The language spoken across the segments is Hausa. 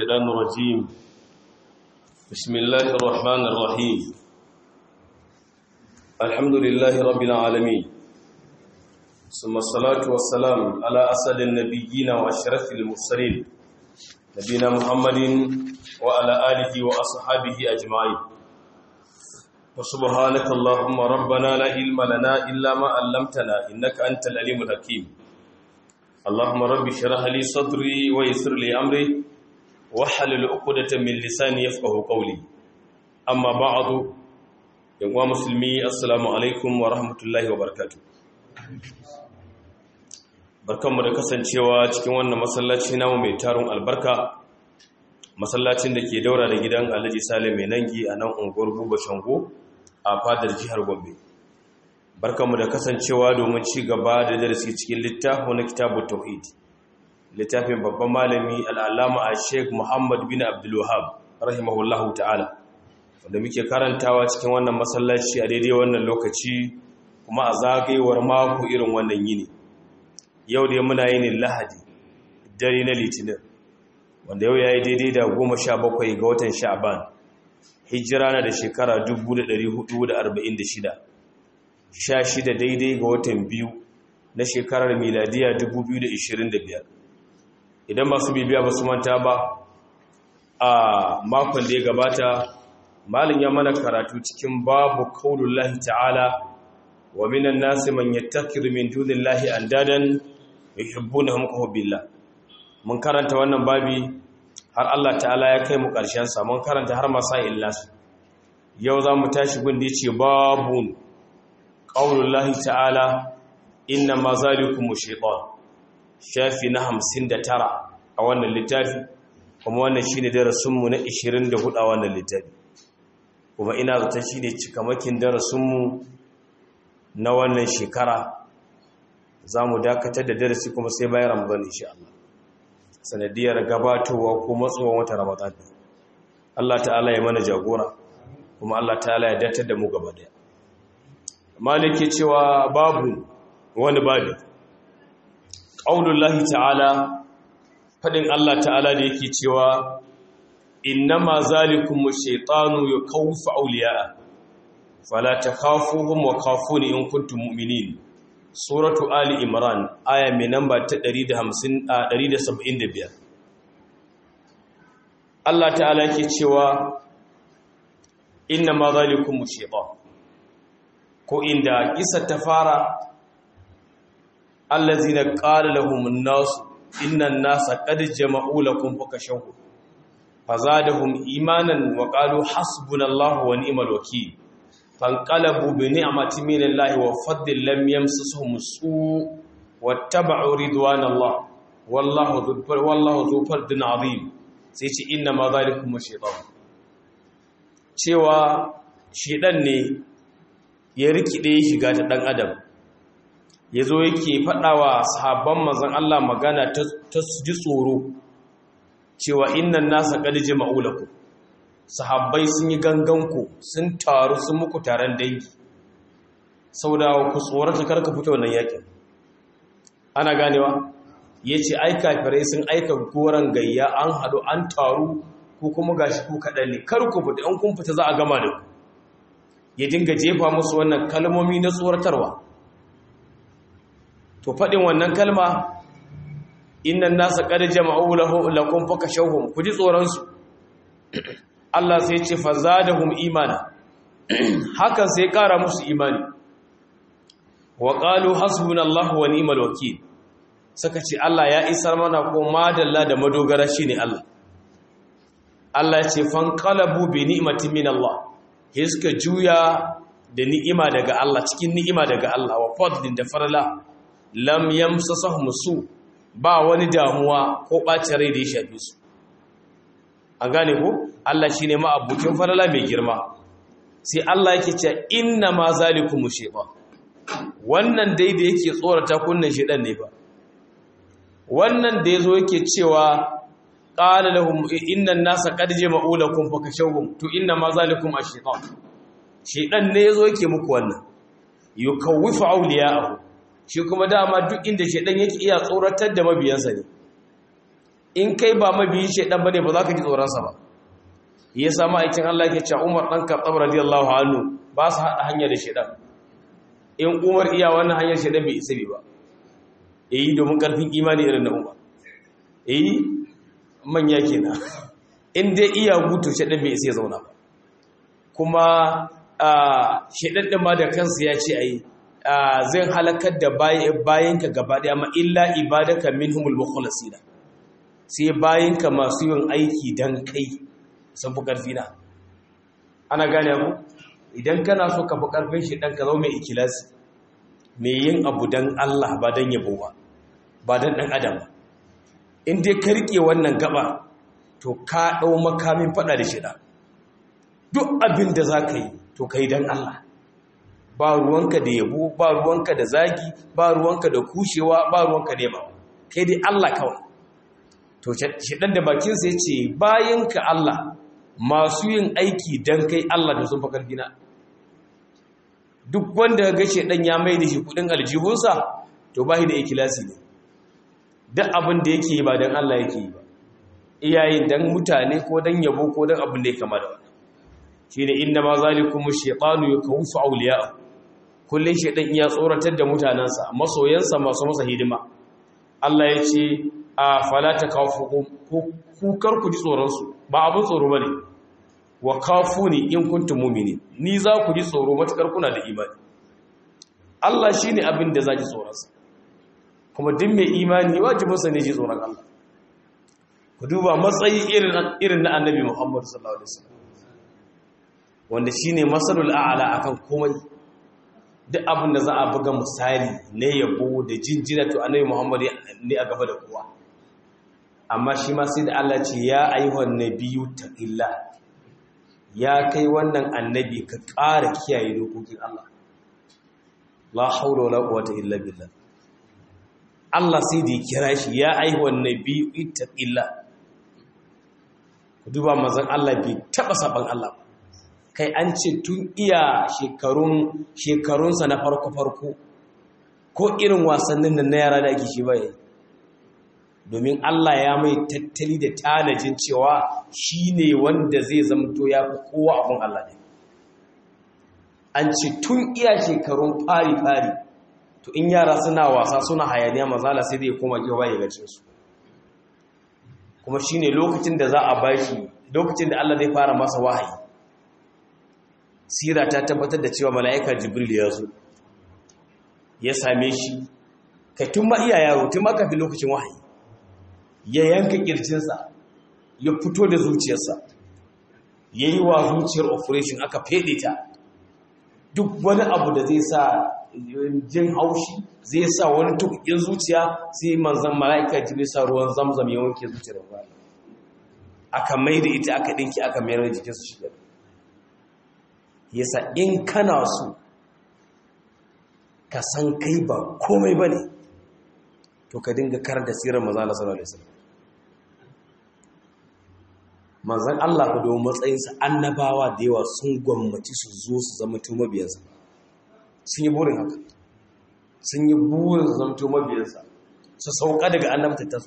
الشيطان الرجيم بسم الله الرحمن الرحيم الحمد لله رب العالمين ثم الصلاة والسلام على أسد النبيين وأشرف المرسلين نبينا محمد وعلى آله وأصحابه أجمعين وسبحانك اللهم ربنا لا علم لنا إلا ما علمتنا إنك أنت العليم الحكيم اللهم رب اشرح لي صدري ويسر لي أمري واحلل عقدة من لساني يفقه قولي أما بعد يا مسلمي السلام عليكم ورحمة الله وبركاته barkanmu da kasancewa cikin wannan masallaci namu mai tarun albarka masallacin da ke daura da gidan alhaji sale mai nangi a nan unguwar buba shango a fadar jihar gombe barkanmu da kasancewa domin ci gaba da darasi cikin littafin na kitabu tauhid littafin babban malami al'alama a sheik muhammad bin abdulwahab rahimahullahu ta'ala wanda muke karantawa cikin wannan masallaci a daidai wannan lokaci kuma a zagayewar mako irin wannan yini yau da muna yin lahadi dare na litinin wanda yau ya yi daidai da goma sha bakwai ga watan sha'aban hijira na da shekara 1446 sha shida daidai ga watan biyu na shekarar miladiya 2025 idan masu bibiya ba su manta ba a makon da ya gabata malin ya mana karatu cikin babu kaulullahi ta'ala wa minan nasi man yattakiru min dunillahi andadan yuhibbunahum ka hubbillah mun karanta wannan babi har Allah ta'ala ya kai mu ƙarshen sa mun karanta har masail nasu yau za mu tashi gundi ce babun qaulullahi ta'ala inna ma zalikum shaytan shafi na 59 a wannan littafi kuma wannan shine darasin mu na 24 a wannan littafi kuma ina zata shine cikamakin darasin mu na wannan shekara za mu dakatar da darasi kuma sai bayan ramadan insha Allah sanadiyar gabatowa ko matsowar wata ramadan Allah ta'ala ya mana jagora kuma Allah ta'ala ya datar da mu gaba daya maliki cewa babu wani babu qaulullahi ta'ala fadin Allah ta'ala da yake cewa innama zalikum ash-shaytanu yakawfu awliya'a fala takhafuhum wa khafuni in kuntum mu'minin suratu ali imran aya mai namba ta 150 a 175 Allah ta'ala yake cewa inna ma zalikum shaytan ko inda kisa ta fara allazina qala lahum an-nas inna an-nasa qad jama'u lakum fakashaw fazadahum imanan wa qalu hasbunallahu wa ni'mal wakeel fanqalabu bi ni'mati minallahi wa fadlin lam yamsasuhum su' wattaba'u ridwanallah wallahu dhul wallahu dhu fadlin 'azim sai ce inna ma zalikum shaytan cewa shedan ne ya rikide shiga ta dan adam yazo yake fadawa sahabban manzon Allah magana ta ji tsoro cewa innan nasa qad jama'u lakum sahabbai sun yi ganganku sun taru sun muku taron dangi sau da ku tsorata karka fito wannan yakin ana ganewa ya ce aika firai sun aika goron gayya an haɗu an taru ko kuma gashi ku kaɗan ne kar ku fita an kun fita za a gama da ku ya dinga jefa musu wannan kalmomi na tsoratarwa to faɗin wannan kalma innan nasa qad jama'u lakum fakashawhum ku ji tsoron su Allah sai ce fazadahum imana hakan sai kara musu imani wa qalu hasbunallahu wa ni'mal wakeel saka ce Allah ya isar mana ko madalla da madogara shine Allah Allah ya ce fanqalabu bi ni'matin min Allah sai suka juya da ni'ima daga Allah cikin ni'ima daga Allah wa fadlin da farala lam yamsasahum su ba wani damuwa ko ɓacin rai da ya shafe su an gane ko Allah shi ne ma'abukin falala mai girma sai Allah yake ce inna ma zalikum shaytan wannan dai da yake tsorata kunnan shedan ne ba wannan da yazo yake cewa qala lahum inna an-nasa qad jama'u lakum fakashawhum to inna ma zalikum ash-shaytan shedan ne yazo yake muku wannan yukawwifu awliya'ahu shi kuma dama duk inda shedan yake iya tsoratar da mabiyansa ne in kai ba mabiyin shaidan bane ba za ka ji tsoronsa ba ya samu aikin Allah ke cewa Umar dan Khattab radiyallahu anhu ba su hada hanya da shaidan in Umar iya wannan hanyar shaidan bai isa ba eh domin karfin imani irin na Umar eh manya kenan in dai iya gutu shaidan bai isa ya zauna ba kuma shaidan din ma da kansa ya ce ai zai halakar da bayanka gaba daya ma illa ibadaka minhumul mukhlasina sai bayanka masu yin aiki dan kai sun fi karfi na ana gane ku idan kana so ka fi karfin shi dan ka zo mai ikilasi mai yin abu dan Allah ba dan yabo ba ba dan dan adam in dai ka rike wannan gaba to ka dau makamin fada da shi da duk abin da zaka yi to kai dan Allah ba ruwanka da yabo ba ruwanka da zagi ba ruwanka da kushewa ba ruwanka da yaba kai dai Allah kawai to shedan da bakin sa yace bayinka Allah masu yin aiki dan kai Allah da sun fa karfina duk wanda ga shedan ya mai da shi kudin aljihunsa to bai da ikilasi ne duk abin da yake yi ba dan Allah yake yi ba iyayen dan mutane ko dan yabo ko dan abin da ya kama da wannan shine inna ma zalikum ash-shaytanu yakawfu awliya'ahu kullun shaytan iya tsoratar da mutanansa masoyansa masu masa hidima Allah ya ce a fala takawfu ku kar ku ji tsoron su ba abun tsoro bane wa kafuni in kuntum mu'minin ni za ku ji tsoro matakar kuna da imani Allah shine abin da zaki tsoron sa kuma duk mai imani wajibin sa ne ji tsoron Allah ku duba matsayi irin irin na Annabi Muhammad sallallahu alaihi wasallam wanda shi ne matsalul a'ala a kan komai duk abin da za a buga misali na yabo da jinjina to annabi muhammad ne a gaba da kowa amma shi ma sai da allah ce ya ayyuhan nabiyu taqilla ya kai wannan annabi ka ƙara kiyaye dokokin allah la haula wala quwwata illa billah allah sai da ya kira shi ya ayyuhan nabiyu taqilla ku duba manzon allah bai taba saban allah ba kai an ce tun iya shekarun shekarunsa na farko-farko ko irin wasannin da na yara da ake shi baya domin Allah ya mai tattali da tanajin cewa shi ne wanda zai zamto ya fi kowa abin Allah ne an ce tun iya shekarun fari-fari to in yara suna wasa suna hayaniya mazala sai zai koma gewa ya gace su kuma shi ne lokacin da za a bashi lokacin da Allah zai fara masa wahayi sira ta tabbatar da cewa mala'ika jibril ya zo ya same shi kai tun ma iya yaro tun ma kafin lokacin wahayi ya yanka kirjinsa ya fito da zuciyarsa ya yi wa zuciyar operation aka fede ta duk wani abu da zai sa jin haushi zai sa wani tukukin zuciya sai manzan mala'ika jibril sa ruwan zamzam ya wanke zuciyar ba aka mai da ita aka dinki aka mayar da jikinsu shigar yasa in kana so ka san kai ba komai ba ne to ka dinga kar da sirar mazala sallallahu alaihi wasallam manzan Allah ku domin matsayinsa annabawa da yawa sun gwammaci su zo su zama to mabiyansa sun yi burin haka sun yi burin su zama to mabiyansa su sauka daga annabta ta su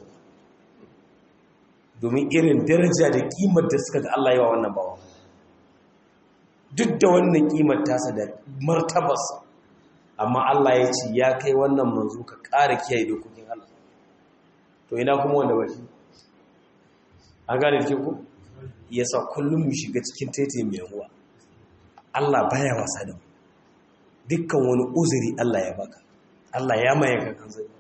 domin irin daraja da kimar da suka ga Allah yawa wannan bawa duk da wannan kimar tasa da martabarsa amma Allah ya ce ya kai wannan manzo ka ƙara kiyaye dokokin Allah to ina kuma wanda bashi an gane da ku yasa kullum mu shiga cikin tete mai ruwa Allah baya wasa da mu dukkan wani uzuri Allah ya baka Allah ya maye ka kan zai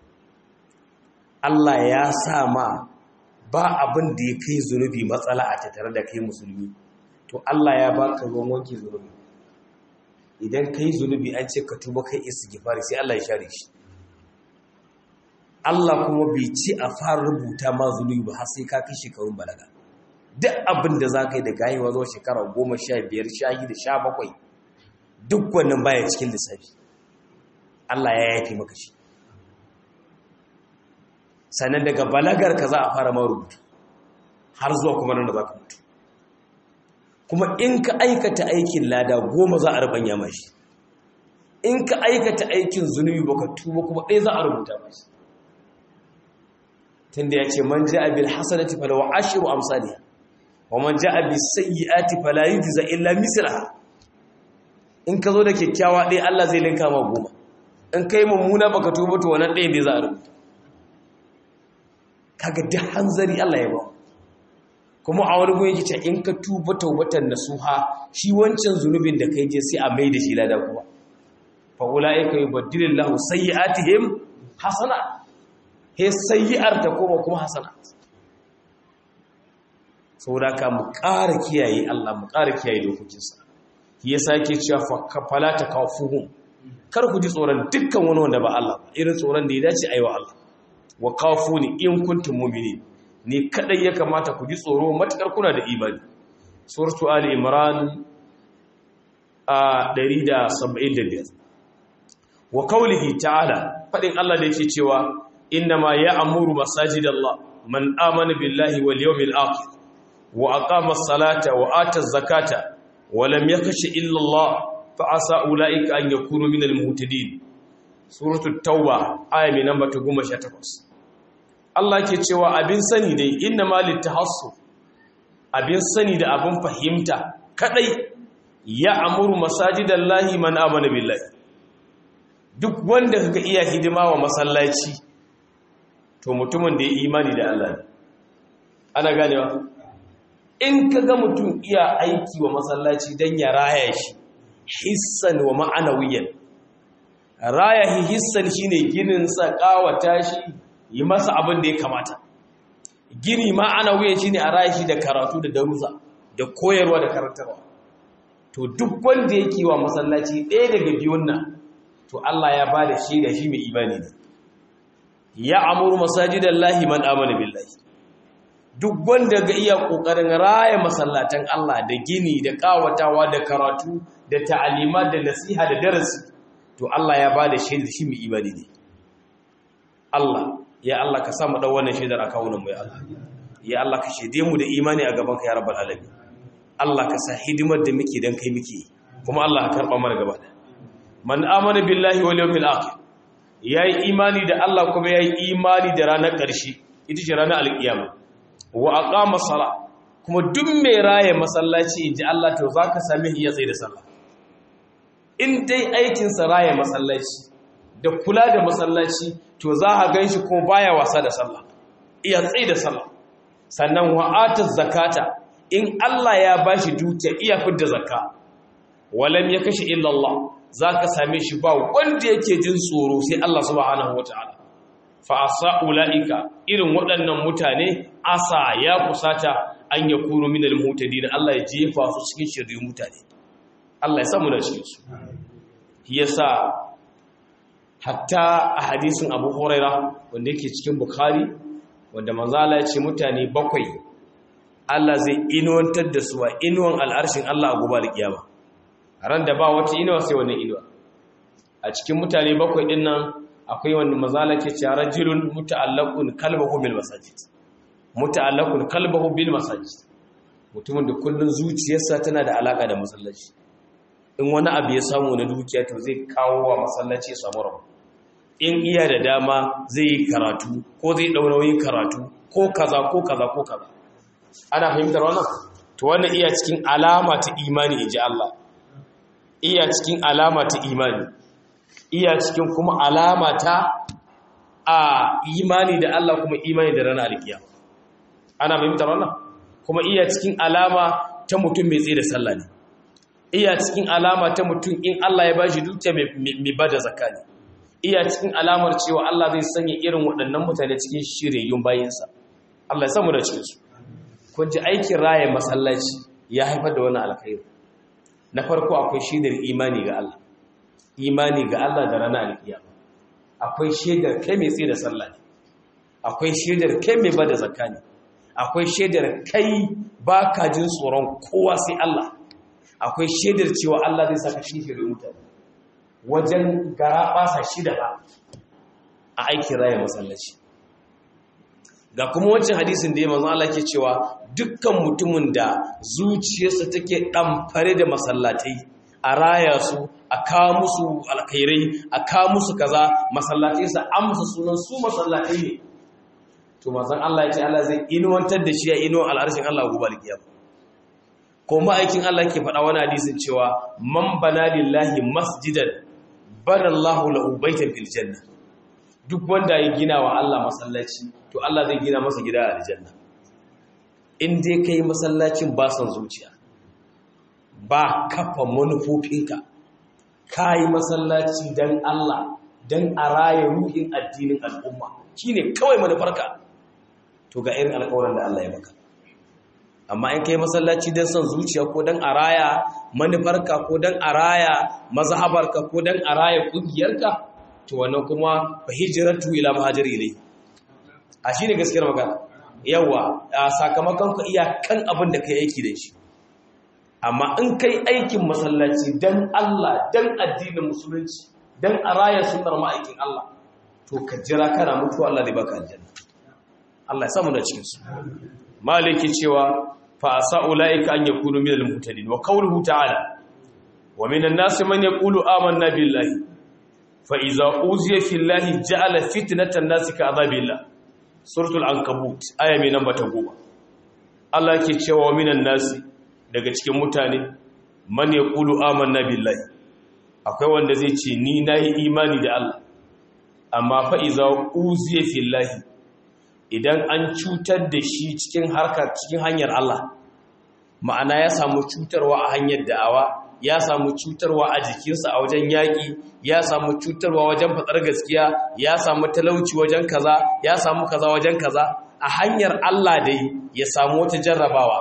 Allah ya sa ma ba abin da ya kai zunubi matsala a tattare da kai musulmi to Allah ya baka ruwan wanke zunubi idan kai zunubi an ce ka tuba kai istighfari sai Allah ya share shi Allah kuma bai ci a fara rubuta ma zunubi ba har sai ka kai shekarun balaga duk abin da za ka yi da gayewa zuwa shekara goma sha biyar sha da sha bakwai duk wannan baya cikin lissafi Allah ya yafe maka shi sannan daga balagar ka za a fara ma rubutu har zuwa kuma nan da za ka mutu kuma in ka aikata aikin lada goma za a rubanya mashi in ka aikata aikin zunubi baka tuba kuma ɗaya za a rubuta mashi tunda ya ce man ja'a bil hasanati falahu ashru amsalha wa man ja'a bis sayyi'ati fala yujza illa mislaha in ka zo da kyakkyawa ɗaya Allah zai linka ma goma in kai mummuna baka tuba to wannan ɗaya ne za a rubuta kaga duk hanzari Allah ya ba kuma a wani gun yake ce in ka tuba taubatan nasuha shi wancan zunubin da kai je sai a mai da shi lada kuma fa ulaika yubaddilillahu sayyi'atihim hasana he sayyi'ar ta koma kuma hasana saboda ka mu ƙara kiyaye Allah mu ƙara kiyaye dokokinsa shi yasa yake cewa fala ta kafuhum kar ku ji tsoron dukkan wani wanda ba Allah ba irin tsoron da ya dace aiwa Allah wa kafuni in kuntum mu'minin ni kadai ya kamata ku ji tsoro matakar kuna da imani suratu ali imran a 175 wa qawlihi ta'ala fadin Allah da yake cewa innama ya'muru masajidallah man amana billahi wal yawmil akhir wa aqama as-salata wa ata az-zakata wa lam yakhsha illa Allah fa asa ulaika an yakunu minal muhtadin suratul tauba aya mai namba 18 Allah ke cewa abin sani dai inna malit tahassu abin sani da abin fahimta kadai ya amuru masajidallahi man amana billahi duk wanda kaga iya hidima wa masallaci to mutumin da ya imani da Allah ne ana ganewa in kaga mutum iya aiki wa masallaci dan ya raya shi hissan wa ma'anawiyan raya hissan shine ginin sa kawata shi yi masa abin da ya kamata gini ma'anawiyan shine a raya shi da karatu da darussa da koyarwa da karantarwa to duk wanda yake wa masallaci ɗaya daga biyun nan to Allah ya bada shi da shi mai imani ne ya amuru masajidallahi man amana billahi duk wanda ga iya kokarin raya masallatan Allah da gini da kawatawa da karatu da ta'alima da nasiha da darasi to Allah ya bada shi da shi mai imani ne Allah ya Allah ka sa mu dau wannan shaidar a kawunan mu ya Allah ya Allah ka shaide mu da imani a gaban ka ya rabbal alamin Allah ka sa hidimar da muke dan kai muke kuma Allah ka karba mana gaba da man amana billahi wal yawmil akhir yayi imani da Allah kuma yayi imani da ranar ƙarshe ita ce ranar alkiyama wa aqama sala kuma duk mai raye masallaci inji Allah to zaka same shi ya tsaye da sallah in dai aikin sa raye masallaci da kula da masallaci to za a ganshi kuma baya wasa da sallah iya tsaye da sallah sannan wa ataz zakata in Allah ya bashi dukiya iya fidda zakka walam yakashi illa Allah zaka same shi ba wanda yake jin tsoro sai Allah subhanahu wataala fa asa ulaika irin waɗannan mutane asa ya kusata an ya kuro minal mutadin Allah ya jefa su cikin shirin mutane Allah ya samu da cikin su yasa hatta a hadisin Abu Huraira wanda yake cikin Bukhari wanda manzo Allah ya ce mutane bakwai Allah zai inuwantar da su a inuwan al'arshin Allah a gobe da kiyama ran da ba wata inuwa sai wannan inuwa a cikin mutane bakwai din nan akwai wanda mazala ke cewa rajulun muta'allaqun qalbuhu bil masajid muta'allaqun qalbuhu bil masajid mutumin da kullun zuciyarsa tana da alaka da masallaci in wani abu ya samu na dukiya to zai kawo wa masallaci samu rabu in iya da dama zai yi karatu ko zai daura yin karatu ko kaza ko kaza ko kaza ana fahimtar wannan to wannan iya cikin alama ta imani inji Allah iya cikin alama ta imani iya cikin kuma alama ta a imani da Allah kuma imani da ranar alkiya ana fahimtar wannan kuma iya cikin alama ta mutum mai tsaye da sallah ne iya cikin alama ta mutum in Allah ya bashi dukiya mai bada zakka ne iya cikin alamar cewa Allah zai sanya irin waɗannan mutane cikin shiryayyun bayinsa Allah ya samu da cikin su kun ji aikin raya masallaci ya haifar da wani alkhairi na farko akwai shidar imani ga Allah imani ga Allah da ranar alkiyama akwai shaidar kai mai tsaye da sallah ne akwai shaidar kai mai bada zakka ne akwai shaidar kai baka jin tsoron kowa sai Allah akwai shaidar cewa Allah zai saka shi shirin mutane wajen gara basa shida ba a aikin raya masallaci ga kuma wancan hadisin da ya manzo Allah ke cewa dukkan mutumin da zuciyarsa take ɗamfare da masallatai a raya su a kawo musu alkhairai a kawo musu kaza masallatai sa amsa sunan su masallatai ne to manzon Allah ya ce Allah zai inuwantar da shi ya inuwan al'arshin Allah gobe alkiyama ko ma'aikin Allah ke faɗa wani hadisin cewa man bana lillahi masjidan banallahu lahu baitan fil janna duk wanda ya gina wa Allah masallaci to Allah zai gina masa gida a aljanna in dai kai masallacin ba son zuciya ba kafa manufofinka kai masallaci dan Allah dan a raya ruhin addinin al'umma shine kawai manufarka to ga irin alƙawarin da Allah ya maka amma in kai masallaci don son zuciya ko don a raya manufarka ko don a raya mazhabarka ko don a raya kungiyarka to wannan kuma fa hijratu ila muhajir ilai a shine gaskiyar magana yawa a sakamakon ka iya kan abin da kai aiki da shi amma in kai aikin masallaci don Allah don addinin musulunci don a raya sunnar ma'aikin Allah to ka jira kana mutuwa Allah zai baka aljanna Allah ya samu da cikin su maliki cewa fa asa ulaika an yakunu minal muhtadin wa qawluhu ta'ala wa minan nasi man yaqulu amanna billahi fa iza uziya fillahi ja'ala fitnatan nasi ka azabillah suratul ankabut aya mai namba ta 10 Allah yake cewa wa minan nasi daga cikin mutane man yaqulu amanna billahi akwai wanda zai ce ni nayi imani da Allah amma fa iza uziya fillahi idan an cutar da shi cikin harkar cikin hanyar Allah ma'ana ya samu cutarwa a hanyar da'awa ya samu cutarwa a jikinsa a wajen yaƙi ya samu cutarwa wajen fatsar gaskiya ya samu talauci wajen kaza ya samu kaza wajen kaza a hanyar Allah dai ya samu wata jarrabawa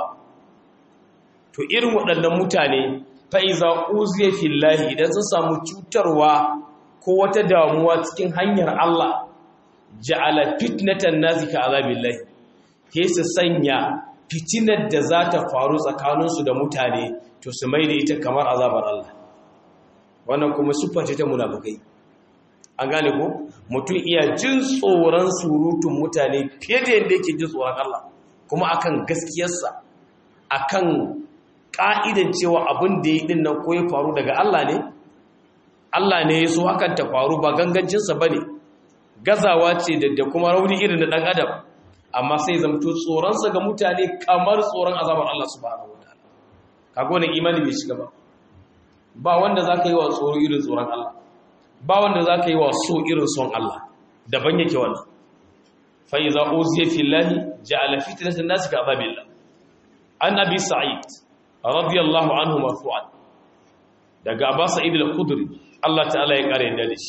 to irin waɗannan mutane fa'iza uziya fillahi idan sun samu cutarwa ko wata damuwa cikin hanyar Allah ja'ala fitnatan nasi ka azabillahi ke su sanya fitinar da za ta faru tsakaninsu da mutane to su mai da ita kamar azabar Allah wannan kuma siffa ce ta munafukai an gane ko mutum iya jin tsoron surutun mutane fiye da yadda yake jin tsoron Allah kuma akan gaskiyarsa akan ka'idan cewa abin da ya din nan ko ya faru daga Allah ne Allah ne ya so hakan ta faru ba gangancinsa bane gazawa ce da kuma rauni irin da ɗan adam amma sai zamto tsoronsa ga mutane kamar tsoron azabar Allah subhanahu wa ta'ala kaga wannan imani bai shiga ba ba wanda zaka yi wa tsoro irin tsoron Allah ba wanda zaka yi wa so irin son Allah daban yake wannan fa iza uziya fillahi ja'ala fitnatan nas ka azabillah an abi sa'id radiyallahu anhu marfu'an daga Abbas Sa'id al-Khudri Allah ta'ala ya kare yadda da shi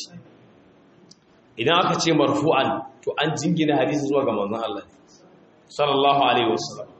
idan aka ce marfu'an to an jingina hadisi zuwa ga manzon Allah sallallahu alaihi wasallam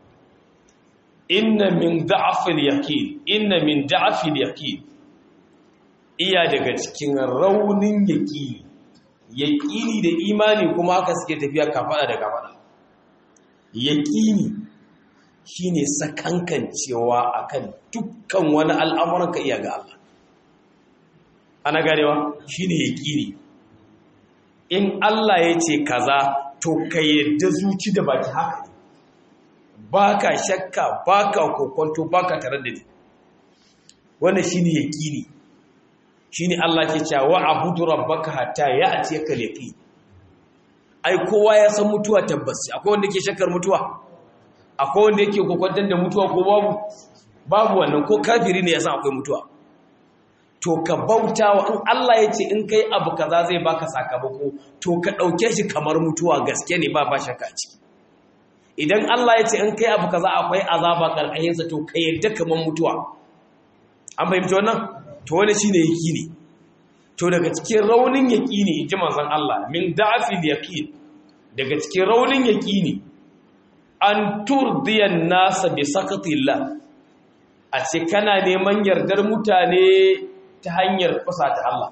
inna min da'afil yaqin inna min da'afil yaqin iya daga cikin raunin yaqini yaqini da imani kuma haka suke tafiya kafada da kafada yaqini shine sakankancewa akan dukkan wani al'amuran ka iya ga Allah ana ganewa shine yaqini in Allah ya ce kaza to ka yadda zuci da baki haka ne ba ka shakka ba ka kokonto ba ka tare da ni wannan shi ne yaƙini shi ne Allah ke cewa abudu rabbaka hatta ya a ce ka leƙi ai kowa ya san mutuwa tabbas akwai wanda ke shakkar mutuwa akwai wanda yake kokonton da mutuwa ko babu babu wannan ko kafiri ne ya san akwai mutuwa to ka bauta wa in Allah ya ce in kai abu kaza zai baka sakamako to ka ɗauke shi kamar mutuwa gaske ne ba ba shakka ciki idan Allah ya ce in kai abu kaza akwai azaba karkashinsa to ka yadda kamar mutuwa an fahimci wannan to wani shine yaqini to daga cikin raunin yaqini inji manzon Allah min da'fil yaqin daga cikin raunin yaqini an turdiyan nasa bi sakatillah a ce kana neman yardar mutane ta hanyar ta Allah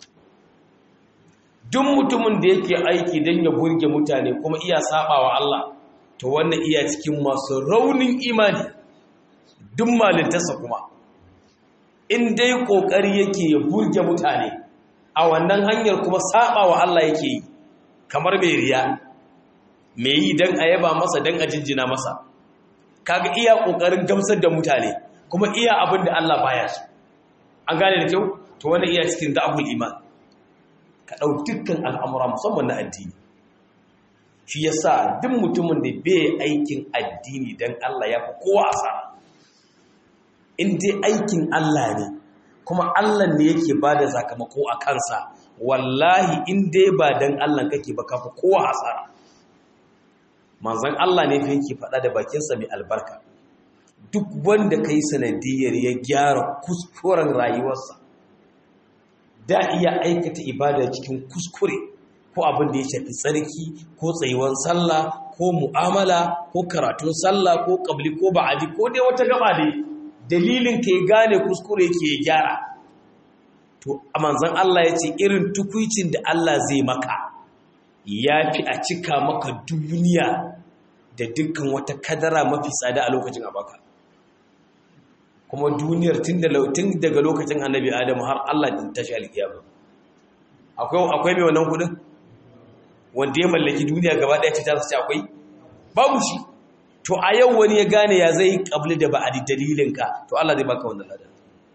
duk mutumin da yake aiki don ya burge mutane kuma iya sabawa Allah to wannan iya cikin masu raunin imani duk malintarsa kuma in dai kokari yake ya burge mutane a wannan hanyar kuma sabawa Allah yake yi kamar mai riya mai yi don a yaba masa don a jinjina masa kaga iya kokarin gamsar da mutane kuma iya abin da Allah baya so an gane da kyau to wani iya cikin da'abul iman ka ɗau dukkan al'amura musamman na addini shi yasa duk mutumin da bai aikin addini dan Allah ya fi kowa asara in dai aikin Allah ne kuma Allah ne yake bada sakamako a kansa wallahi in dai ba dan Allah kake ba kafa kowa asara manzon Allah ne fa yake faɗa da bakinsa mai albarka duk wanda kai sanadiyar ya gyara kuskuren rayuwarsa da iya aikata ibada cikin kuskure ko abin da ya shafi tsarki ko tsayuwar sallah ko mu'amala ko karatun sallah ko kabli ko ba'adi ko dai wata gaba dai dalilin ka ya gane kuskure yake ya gyara to a manzan Allah ya ce irin tukuicin da Allah zai maka ya fi a cika maka duniya da dukkan wata kadara mafi tsada a lokacin abaka kuma duniyar tun daga lokacin annabi adamu har Allah ta shi alkiyama akwai mai wannan kudin wanda ya mallaki duniya gaba daya ce ta sace akwai babu shi to a yau wani ya gane ya zai kabli da ba a dalilinka to Allah zai baka wannan ladan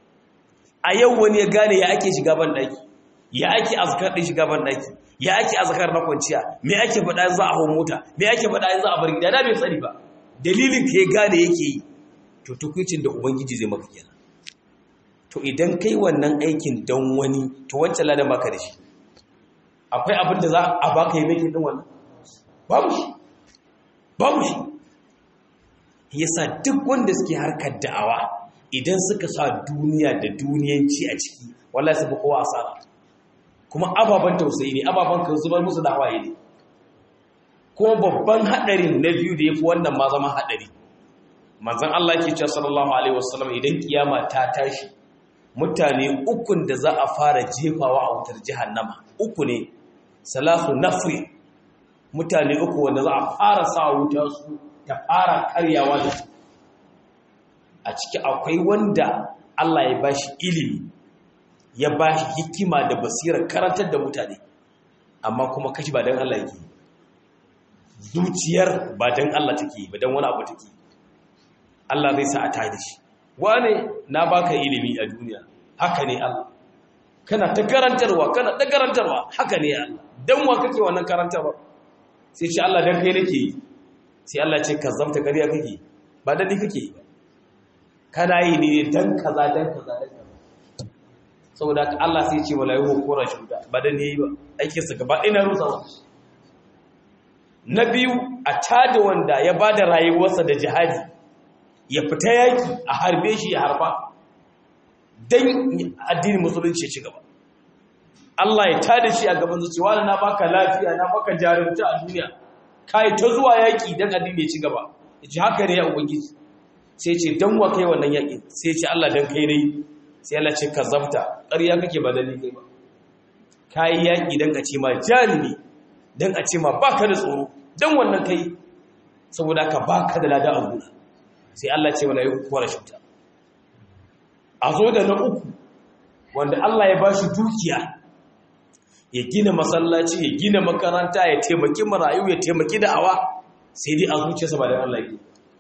a yau wani ya gane ya ake shiga ban daki ya ake azkar din shiga ban daki ya ake azkar na kwanciya me ake faɗa yanzu a hawo mota me ake faɗa yanzu a bar gida da bai sani ba dalilin ka ya gane yake yi to tukuncin da ubangiji zai maka kenan to idan kai wannan aikin don wani to wancan ladan baka da shi akwai abin da za a baka yi mai din wannan babu shi babu shi yasa duk wanda suke harkar da'awa idan suka sa duniya da duniyanci a ciki wallahi su fi kowa asara kuma ababen tausayi ne ababen kan zubar musu da hawaye ne kuma babban hadarin na biyu da yafi wannan ma zama hadari manzon Allah yake cewa sallallahu alaihi wasallam idan kiyama ta tashi mutane ukun da za a fara jefawa a wutar jahannama uku ne salasu nafri mutane uku wanda za a fara sa wuta su ta fara karyawa da su a ciki akwai wanda Allah ya bashi ilimi ya bashi hikima da basira karantar da mutane amma kuma kashi ba don Allah yake zuciyar ba don Allah take ba don wani abu take Allah zai sa a tada shi wane na baka ilimi a duniya haka ne Allah kana ta karantarwa kana ta karantarwa haka ne Allah dan wa kake wannan karantarwa sai ce Allah dan kai nake yi sai Allah ce kazzamta kariya kake ba dan ni kake yi ba kana yi ne dan kaza dan kaza dan kaza saboda Allah sai ce wala yuhu qura shuda ba dan ni yi ba aikin sa gaba ina rusa wa na biyu a tada wanda ya bada rayuwarsa da jihadi ya fita yaki a harbe shi ya harba dan addinin musulunci ya ci gaba Allah ya tada shi a gaban zuciya na baka lafiya na baka jarumta a duniya kai ta zuwa yaki dan addini ya ci gaba yace haka ne ya ubangiji sai ce dan wa kai wannan yaki sai ce Allah dan kai nayi sai Allah ce ka zabta ƙarya kake ba dalili kai ba kai yaki dan a ce ma jarumi dan a ce ma baka da tsoro dan wannan kai saboda ka baka da lada a gona sai Allah ce wala yuku wala shuta a zo da na uku wanda Allah ya bashi dukiya ya gina masallaci ya gina makaranta ya taimaki marayu ya taimaki da'awa sai dai a zuciyarsa ba da Allah yake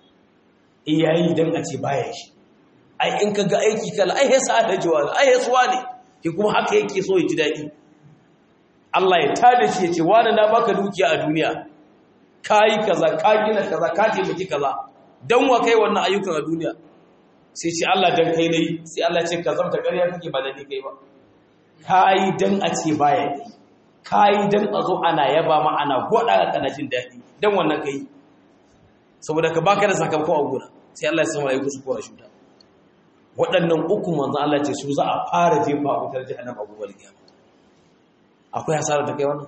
iyayi dan a ce baya shi ai in kaga aiki kala ai yasa da jawa ai yasuwa ne ki kuma haka yake so ya ji dadi Allah ya tada shi ya ce wani na baka dukiya a duniya kai kaza ka gina kaza ka taimaki kaza dan wa kai wannan ayyukan a duniya sai ce Allah dan kai nayi sai Allah ce ka zamta ƙarya kake ba da ni kai ba kai dan a ce baya dai kai dan a zo ana yaba ma ana goda ga kana jin dadi dan wannan kai saboda ka baka da sakamako a gona sai Allah ya san wai kusu ko shuta waɗannan uku manzo Allah ce su za a fara jefa a wutar jahannama gobe kiyama akwai hasara ta kai wannan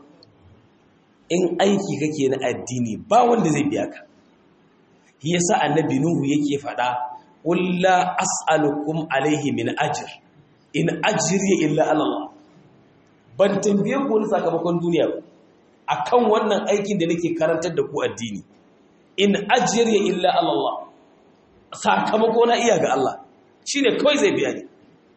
in aiki kake na addini ba wanda zai biya ka shi yasa annabi nuhu yake fada qul la as'alukum alayhi min ajr in ajri illa ala Allah ban tambaye ku wani sakamakon duniya ba akan wannan aikin da nake karantar da ku addini in ajri illa ala Allah sakamako na iya ga Allah shine kawai zai biya ni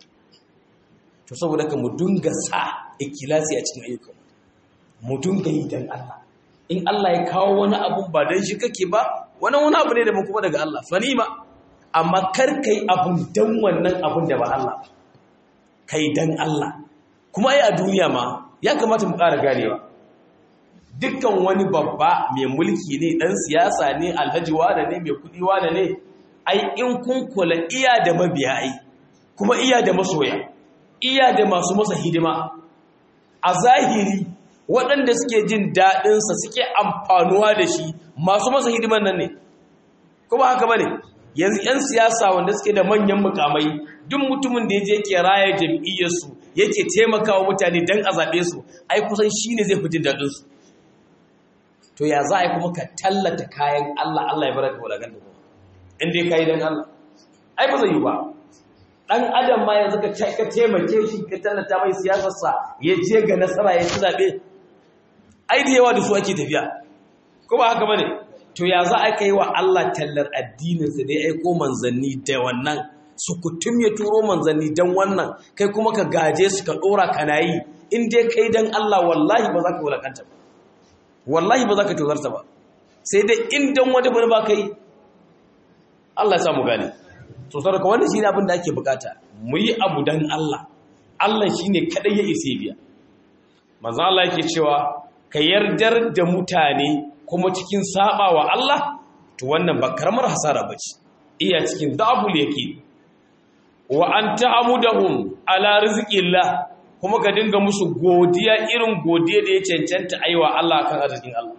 to saboda ka mu dunga sa ikilasi a cikin ayyukan mu dunga yi dan Allah in Allah ya kawo wani abu ba dan shi kake ba wani wani abu ne da kuma daga Allah fanima amma kar kai abun dan wannan abun da ba Allah kai dan Allah kuma ai a duniya ma ya kamata mu ƙara ganewa dukkan wani babba mai mulki ne dan siyasa ne alhaji wane ne mai kudi wane ne ai in kun kula iya da mabiya ai kuma iya da masoya iya da masu masa hidima a zahiri waɗanda suke jin daɗinsa suke amfanuwa da shi masu masa hidiman nan ne kuma haka bane yanzu 'yan siyasa wanda suke da manyan mukamai duk mutumin da ya je ke raya jam'iyyarsu yake taimakawa mutane don a zaɓe su ai kusan shi ne zai fi jin daɗinsu to ya za a yi kuma ka tallata kayan Allah Allah ya bar ka wadagan da kuma in dai ka yi don Allah ai ba zai yi ba ɗan adam ma yanzu ka taimake shi ka tallata mai siyasarsa ya je ga nasara ya ci zaɓe ai da yawa da su ake tafiya ko ba haka ba ne to ya za a kai wa Allah tallar addininsa da ya aiko manzanni da wannan su kutum ya turo manzanni don wannan kai kuma ka gaje su ka ɗora ka na yi in dai kai don Allah wallahi ba za ka wulakanta ba wallahi ba za ka tozarta ba sai dai in don wani bane ba kai Allah ya samu gane so sarka wannan shi ne abin da ake bukata mu yi abu don Allah Allah shi ne kaɗai ya isa biya manzo Allah yake cewa ka yardar da mutane kuma cikin saba wa Allah to wannan ba karamar hasara bace iya cikin dabul yake wa anta amudahum ala rizqillah kuma ka dinga musu godiya irin godiya da ya cancanta aiwa Allah kan arzikin Allah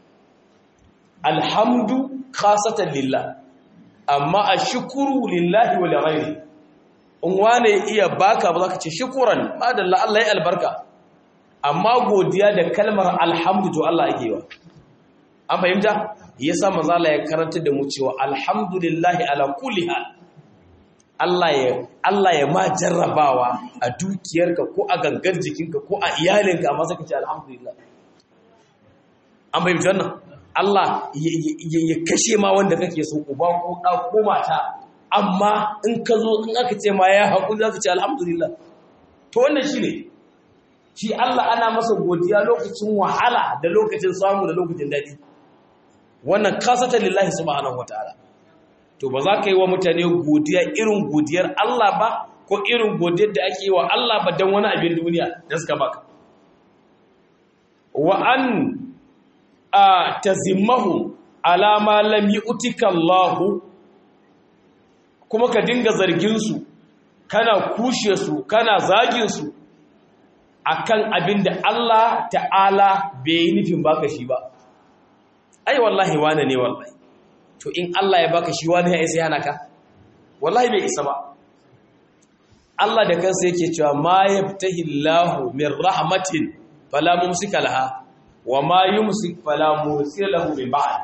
alhamdu khasatan lillah amma ashkuru lillahi wa lighairi in wane iya baka ba zaka ce shukran madalla Allah ya albarka amma godiya da kalmar alhamdu to Allah yake wa an fahimta yasa manzo Allah ya karanta da mu cewa alhamdulillahi ala kulli hal Allah ya Allah ya ma jarrabawa a dukiyarka ko a gangar jikinka ko a iyalinka amma saka ce alhamdulillah an fahimta wannan Allah ya kashe ma wanda kake so uba ko da ko mata amma in ka zo in aka ce ma ya haƙuri zaka ce alhamdulillah to wannan shine shi Allah ana masa godiya lokacin wahala da lokacin samu da lokacin daɗi wannan kasata lillahi subhanahu wataala to ba za ka yi wa mutane godiya irin godiyar Allah ba ko irin godiyar da ake yi wa Allah ba don wani abin duniya da suka baka wa an a tazimmahu ala ma lam yu'tika Allah kuma ka dinga zargin su kana kushe su kana zagin su akan abin da Allah ta'ala bai yi nufin baka shi ba ai wallahi wane ne wallahi to in Allah ya baka shi wani ya isa yana ka wallahi bai isa ba Allah da kansa yake cewa ma yabtahi Allahu min rahmatin fala mumsika laha wa ma yumsik fala mursila lahu min ba'd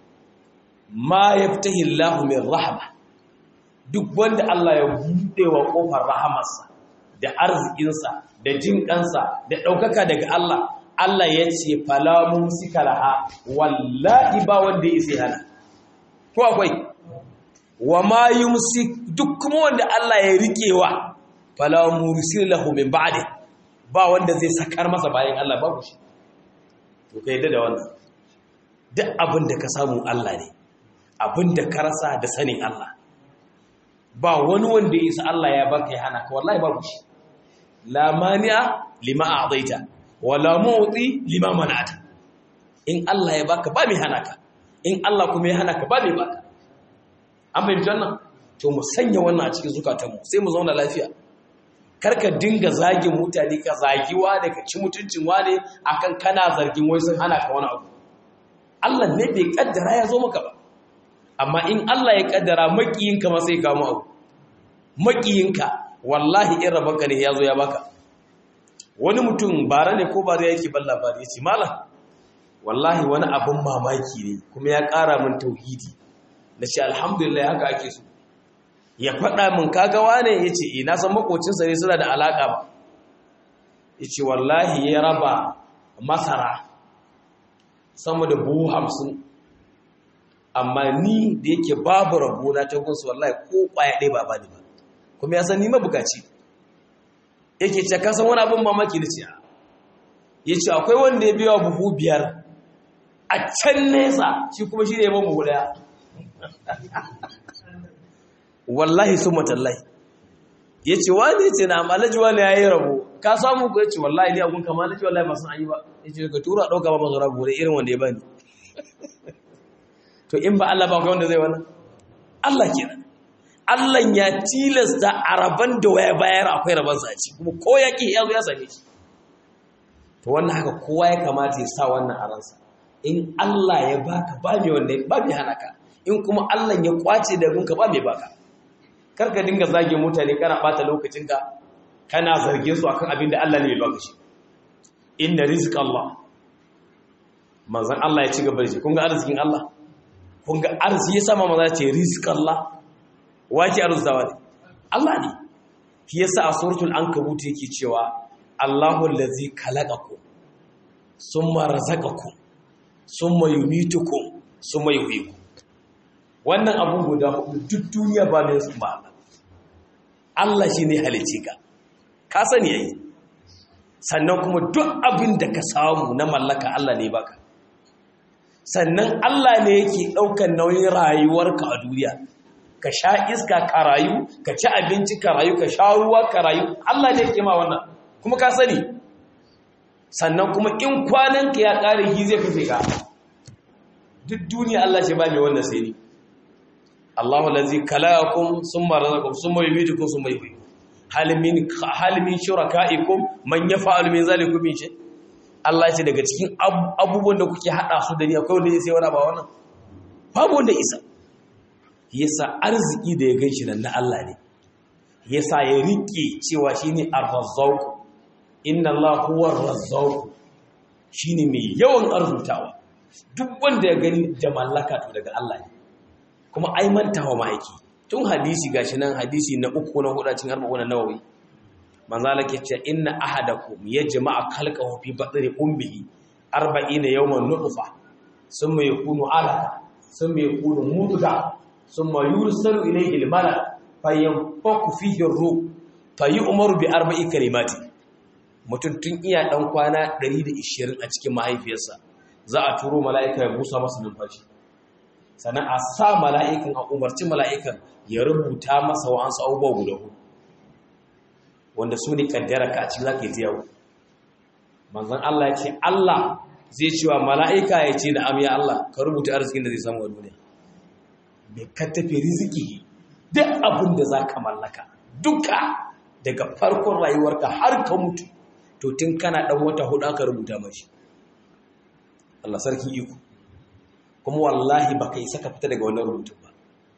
ma yabtahi Allahu min rahma duk wanda Allah ya bude wa kofar rahamarsa da arzikinsa da jin kansa da daukaka daga Allah Allah ya ce fala mumsika laha wallahi ba wanda ya isa hana ko akwai wa ma yumsik duk kuma wanda Allah ya rikewa fala mursil lahu min ba'di ba wanda zai sakar masa bayan Allah babu shi to kai da wannan duk abin da ka samu Allah ne abin da ka rasa da sanin Allah ba wani wanda ya isa Allah ya baka ya hana ka wallahi babu shi la mani'a lima a'taita wala mu'ti lima mana'ata in Allah ya baka ba mai hana ka in Allah kuma ya hana ka ba mai baka an fahimci wannan to mu sanya wannan a cikin zukatanmu sai mu zauna lafiya karka dinga zagin mutane ka zagiwa da ka ci mutuncin wane akan kana zargin wai sun hana ka wani abu Allah ne bai kaddara ya zo maka ba amma in Allah ya kaddara makiyinka ma sai ka mu abu makiyinka wallahi in rabanka ne ya zo ya baka wani mutum bara ne ko bara yake ban labari ya ce malam wallahi wani abin mamaki ne kuma ya ƙara min tauhidi na ce alhamdulillah haka ake so ya faɗa min kagawa ne ya ce ina san makocinsa ne suna da alaƙa ba ya ce wallahi ya raba masara sama da buhu hamsin amma ni da yake babu rabona ta gunsu wallahi ko ƙwaya ɗaya ba ba ne ba kuma ya san ni mabukaci yake ce kasan wani abin mamaki da ce ya ce akwai wanda ya biya buhu biyar a can nesa shi kuma shi ne ya buhu daya wallahi sun matallahi ya ce wani ya ce na malaji wani ya yi rabo ka samu ku ya ce wallahi ne agun kama malaji wallahi masu an yi ba ya ce ka tura ɗauka ba masu rabu da irin wanda ya bani to in ba Allah ba kai wanda zai wannan Allah kenan Allah ya tilasta a rabon da waya bayar akwai rabansa a ci kuma ko ya ƙi ya zo ya same shi to wannan haka kowa ya kamata ya sa wannan a ransa in Allah ya baka ba mai wanda ba mai hana ka in kuma Allah ya kwace da gunka ba mai baka kar ka dinga zage mutane kana bata lokacinka kana zargin su akan abin da Allah ne ya baka shi inna rizq Allah manzon Allah ya ci gaba da shi kun ga arzikin Allah kun ga arziki ya sama maza ce rizq Allah wake arzawa ne Allah ne shi yasa a suratul ankabut yake cewa Allahu allazi khalaqakum summa razaqakum summa yumitukum summa yuhyikum wannan abun guda hudu duk duniya ba mai su ba Allah shine halice ka ka sani yayi sannan kuma duk abin da ka samu na mallaka Allah ne baka sannan Allah ne yake daukan nauyin rayuwarka a duniya ka sha iska ka rayu ka ci abinci ka rayu ka sha ruwa ka rayu Allah ne yake ma wannan kuma ka sani sannan kuma in kwananka ya kare hi zai kafe ka duk duniya Allah ce ba mai wannan sai ni Allahu allazi khalaqakum summa razaqakum summa yumeetukum summa yuhyikum hal min hal min shurakaikum man yaf'alu min zalikum min shay Allah ya ce daga cikin abubuwan da kuke hada su da ni akwai wanda sai wani ba wannan babu wanda isa yasa arziki da ya ganshi nan na Allah ne yasa ya rike cewa shine ar-razzaq inna Allah huwa ar-razzaq shine mai yawan arzutawa duk wanda ya gani da mallaka to daga Allah ne kuma ai mantawa ma yake tun hadisi gashi nan hadisi na uku na hudu cikin arba'un nawawi manzo Allah ke cewa inna ahadakum yajma'a khalqahu fi batni ummihi 40 yawman nutfa thumma yakunu alaqa thumma yakunu mudghah thumma yursalu ilayhi al-malak fayanfaku fihi ar-ruh fayu'maru bi arba'i kalimati mutum tun iya dan kwana 120 a cikin mahaifiyarsa za a turo mala'ika ya busa masa numfashi sannan a sa mala'ikan a umarci mala'ikan ya rubuta masa wa'ansu abubuwa guda hudu wanda su ne kaddara ka a cikin za ka yi ta yau manzan Allah ya ce Allah zai cewa mala'ika ya ce da amiya Allah ka rubuta arzikin da zai samu a duniya bai ka tafi riziki duk abin da za ka mallaka duka daga farkon rayuwarka har ka mutu to tun kana ɗan wata hudu aka rubuta mashi Allah sarki iko kuma wallahi baka isa ka fita daga wannan rubutun ba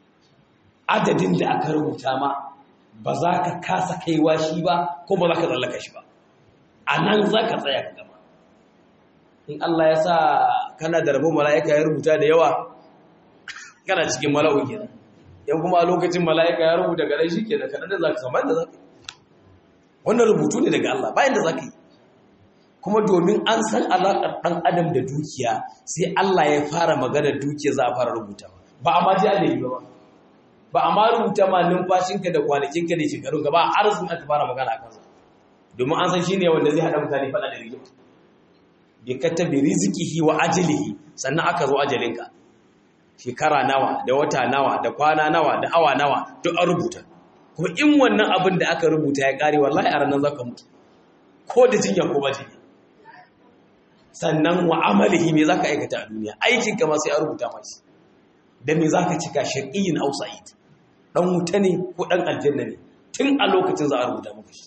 adadin da aka rubuta ma ba za ka kasa kaiwa shi ba ko ba za ka tsallaka shi ba a nan za ka tsaya ka gama in Allah ya sa kana da rabon mala'ika ya rubuta da yawa kana cikin mala'u kenan yan kuma a lokacin mala'ika ya rubuta gare shi kenan kaɗan da za ka samu da za ka yi wannan rubutu ne daga Allah bayan da za ka yi kuma domin an san alaƙar ɗan adam da dukiya sai Allah ya fara magana dukiya za a fara rubuta ba a ma ji adadi ba ba a ma rubuta ma numfashinka da kwanakinka da shekarunka ba a arzikin aka fara magana a kansa domin an san shi ne wanda zai haɗa mutane faɗa da rigima bi katabi rizqihi wa ajalihi sannan aka zo ajalinka shekara nawa da wata nawa da kwana nawa da awa nawa duk an rubuta kuma in wannan abin da aka rubuta ya kare wallahi a ranar zaka mutu ko da jinya ko ba jinya sannan wa amalihi me zaka aikata a duniya aikin ka ma sai a rubuta mashi da me zaka cika shaqiyin aw sa'id dan wuta ne ko dan aljanna ne tun a lokacin za a rubuta maka shi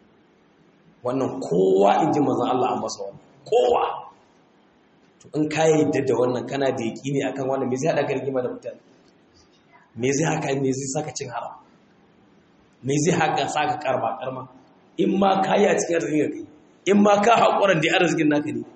wannan kowa inji manzon Allah an masa wannan kowa to in ka yadda da wannan kana da yaqini akan wannan me zai hada ka rigima da mutane me zai haka me zai saka cin haram me zai haka saka karba karma in ma kayi a cikin arzikin kai in ma ka haƙuran da arzikin naka ne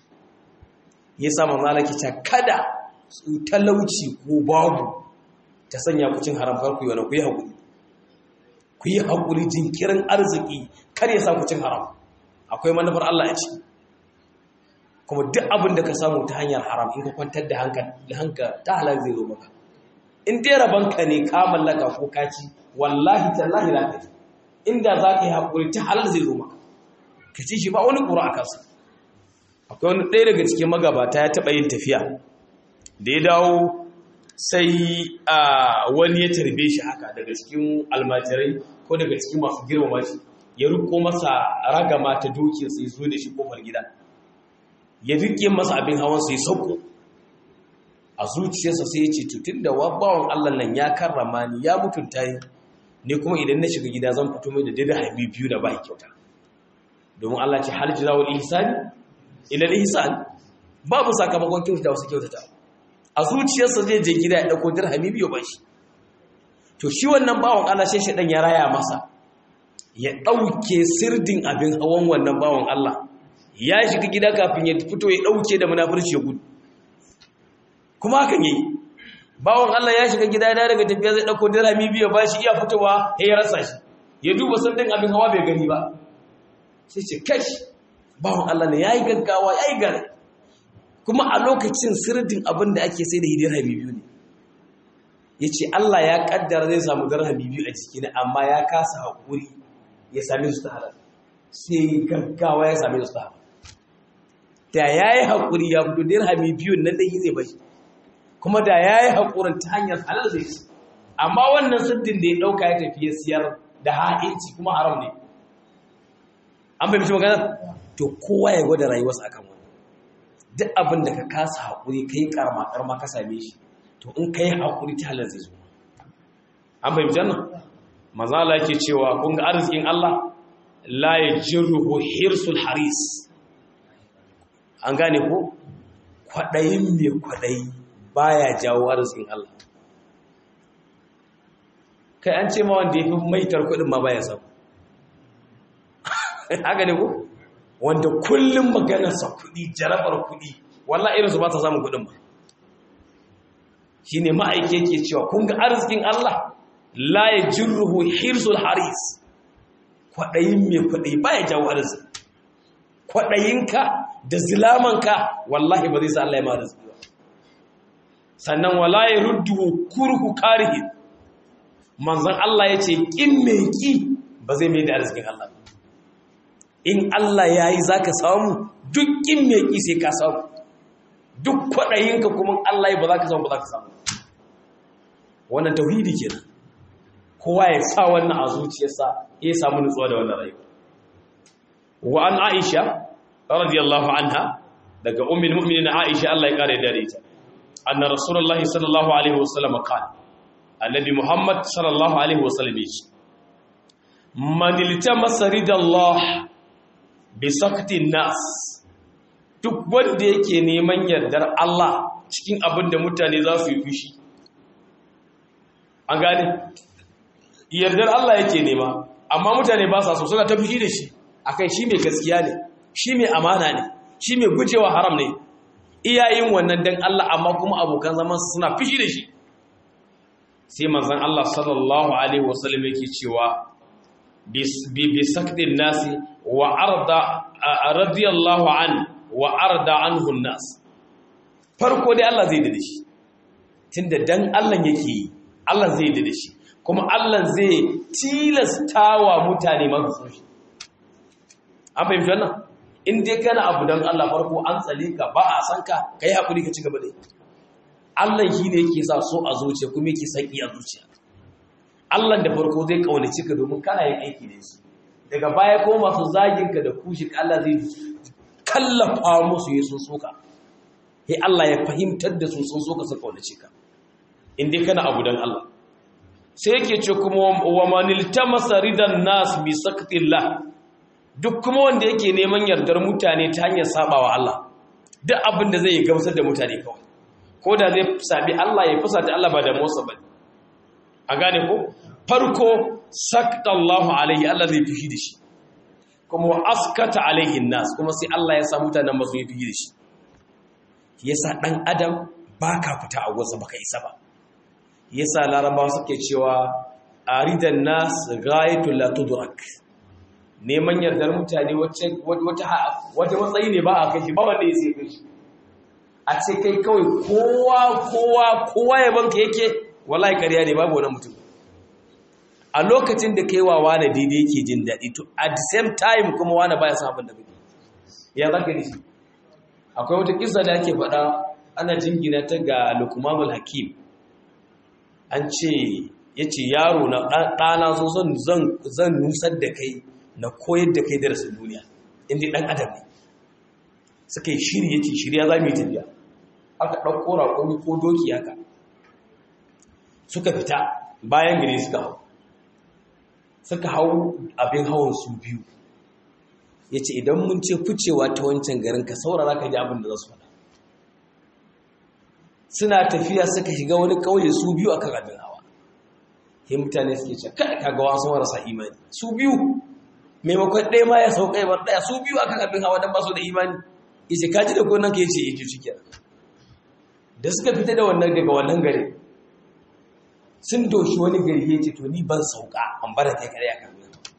ya sa mamala ta kada su talauci ko babu ta sanya ku cin haram farko yana ku yi haƙuri ku yi haƙuri jinkirin arziki kar ya sa ku cin haram akwai manufar Allah a ciki kuma duk abin da ka samu ta hanyar haram in ka kwantar da hanka ta halar zai zo maka in dai rabanka ne ka mallaka ko kaci wallahi tallahi la ka inda za ka yi haƙuri ta halar zai zo maka ka ci shi ba wani ƙura a kansa akwai wani ɗaya daga cikin magabata ya taɓa yin tafiya da ya dawo sai wani ya tarbe shi haka daga cikin almajirai ko daga cikin masu girmama shi ya riko masa ragama ta dokin sai zo da shi kofar gida ya rike masa abin hawan sai sauko a zuciyarsa sai ya ce tutun da bawan Allah nan ya karrama ni ya mutunta ni ne kuma idan na shiga gida zan fito mai da dirhami biyu da bai kyauta domin Allah ce hal jazawul ihsani ila ihsan babu sakamakon kyautata wasu kyautata a zuciyarsa zai je gida ya dauko dirhami biyu ba shi to shi wannan bawan Allah sai shedan ya raya masa ya dauke sirdin abin hawan wannan bawan Allah ya shiga gida kafin ya fito ya dauke da munafurci ya gudu kuma hakan yayi bawon Allah ya shiga gida da daga tafiya zai dauko dirhami biyu ba shi iya fitowa sai ya rasa shi ya duba sandin abin hawa bai gani ba sai ce kash bawon Allah ne yayi gaggawa yayi gare kuma a lokacin sirdin abin da ake sai da dirhami biyu ne yace Allah ya kaddara zai samu dirhami biyu a jikina amma ya kasa hakuri ya same su ta halal sai gaggawa ya same su ta halal da yayi hakuri ya fito dirhami biyu nan da zai bashi kuma da ya yi haƙurin ta hanyar halal zai ci amma wannan siddin da ya ɗauka ya tafiye siyar da ha'inci kuma haram ne an bai magana to kowa ya gwada rayuwarsa akan wani duk abin da ka kasa haƙuri ka yi ƙarama ƙarama ka same shi to in ka yi haƙuri ta halal zai zo an bai nan mazala ke cewa kun ga arzikin Allah la ya jirruhu hirsul haris an gane ko kwaɗayin mai kwaɗayi baya jawo arzikin Allah kai an ce ma wanda ya fi maitar kudin ma baya samu haka ne ko wanda kullum maganarsa kudi jarabar kudi wallah irinsu ba ta samun kudin ba shi ne ma'aike ke cewa kun ga arzikin Allah la ya jirruhu hirsul haris kwaɗayin mai kwaɗayi baya jawo arziki kwaɗayinka da zilamanka wallahi ba zai sa Allah ya ma arziki ba sannan wala ya ruddu kurhu karihi manzon Allah ya ce kin mai ki ba zai mai da arzikin Allah in Allah ya yi za ka samu duk kin mai ki sai ka samu duk kwaɗayinka kuma Allah ya ba za ka samu ba za ka samu wannan tauhidi kenan kowa ya sa wannan a zuciyarsa ya samu nutsuwa da wannan rayuwa wa an Aisha radiyallahu anha daga ummul mu'minin Aisha Allah ya kare da ita أن رسول الله صلى الله عليه وسلم قال النبي محمد صلى الله عليه وسلم من التمس رضا الله بسخط الناس duk wanda yake neman yardar Allah cikin abin da mutane za su yi fushi an gane yardar Allah yake nema amma mutane ba sa so suna ta fushi da shi akan shi mai gaskiya ne shi mai amana ne shi mai gujewa haram ne iyayin wannan dan Allah amma kuma abokan zaman suna fishi da shi sai manzon Allah sallallahu alaihi wasallam yake cewa bi bi sakdin nasi wa arda radiyallahu an wa arda anhu nas farko dai Allah zai dade shi tunda dan Allah yake yi Allah zai dade shi kuma Allah zai tilastawa mutane masu shi an fahimci wannan in dai kana abu don Allah farko an tsale ka ba a san ka kai hakuri ka ci gaba da Allah shi ne yake sa so a zuciya kuma yake saki a zuciya Allah da farko zai kaunaci ka domin kana yin aiki da shi daga baya ko masu zagin ka da kushi Allah zai kallafa musu ya sun soka sai Allah ya fahimtar da su sun soka su kaunaci ka in dai kana abu don Allah sai yake ce kuma wa manil tamasa ridan nas bi saktillah duk kuma wanda yake neman yardar mutane ta hanyar sabawa Allah duk abin da zai gamsar da mutane kawai ko da zai sabi Allah ya fusata Allah ba da motsa ba a gane ko farko sakta Allahu alaihi Allah zai fishi da shi kuma wa askata alaihi nas kuma sai Allah ya sa mutanen masu yi fishi da shi yasa dan adam baka fita a wasa baka isa ba yasa larabawa suke cewa aridan nas ghayatul la tudrak neman yardar mutane wata matsayi ne ba a kai shi ba wanda ya sai kai shi a ce kai kawai kowa kowa kowa ya banka yake wallahi kariya ne babu wani mutum a lokacin da kai wa wani daidai yake jin daɗi to at the same time kuma wani baya son abin da kake ya zaka da shi akwai wata kisa da ake faɗa ana jingina ta ga lukmanul hakim an ce ya ce yaro na ɗana zo zan nusar da kai na koyar da kai darasin duniya inda ɗan adam ne suka yi shiri ya ce shirya za mu yi tafiya aka ɗauko raƙoni ko doki haka suka fita bayan gari suka hau suka hau abin hawan su biyu ya ce idan mun ce ficewa ta wancan garin ka saurara ka ji abin da za su faɗa suna tafiya suka shiga wani ƙauye su biyu akan abin hawa sai mutane suke ce kai kaga wasu marasa imani su biyu maimakon ɗaya ma ya sauka ya bar ɗaya su biyu akan abin hawa don ba su da imani yace kaji da gonan ka yace yace shi kenan da suka fita da wannan daga wannan gari sun doshi wani gari yace to ni ban sauka an bar kai kare akan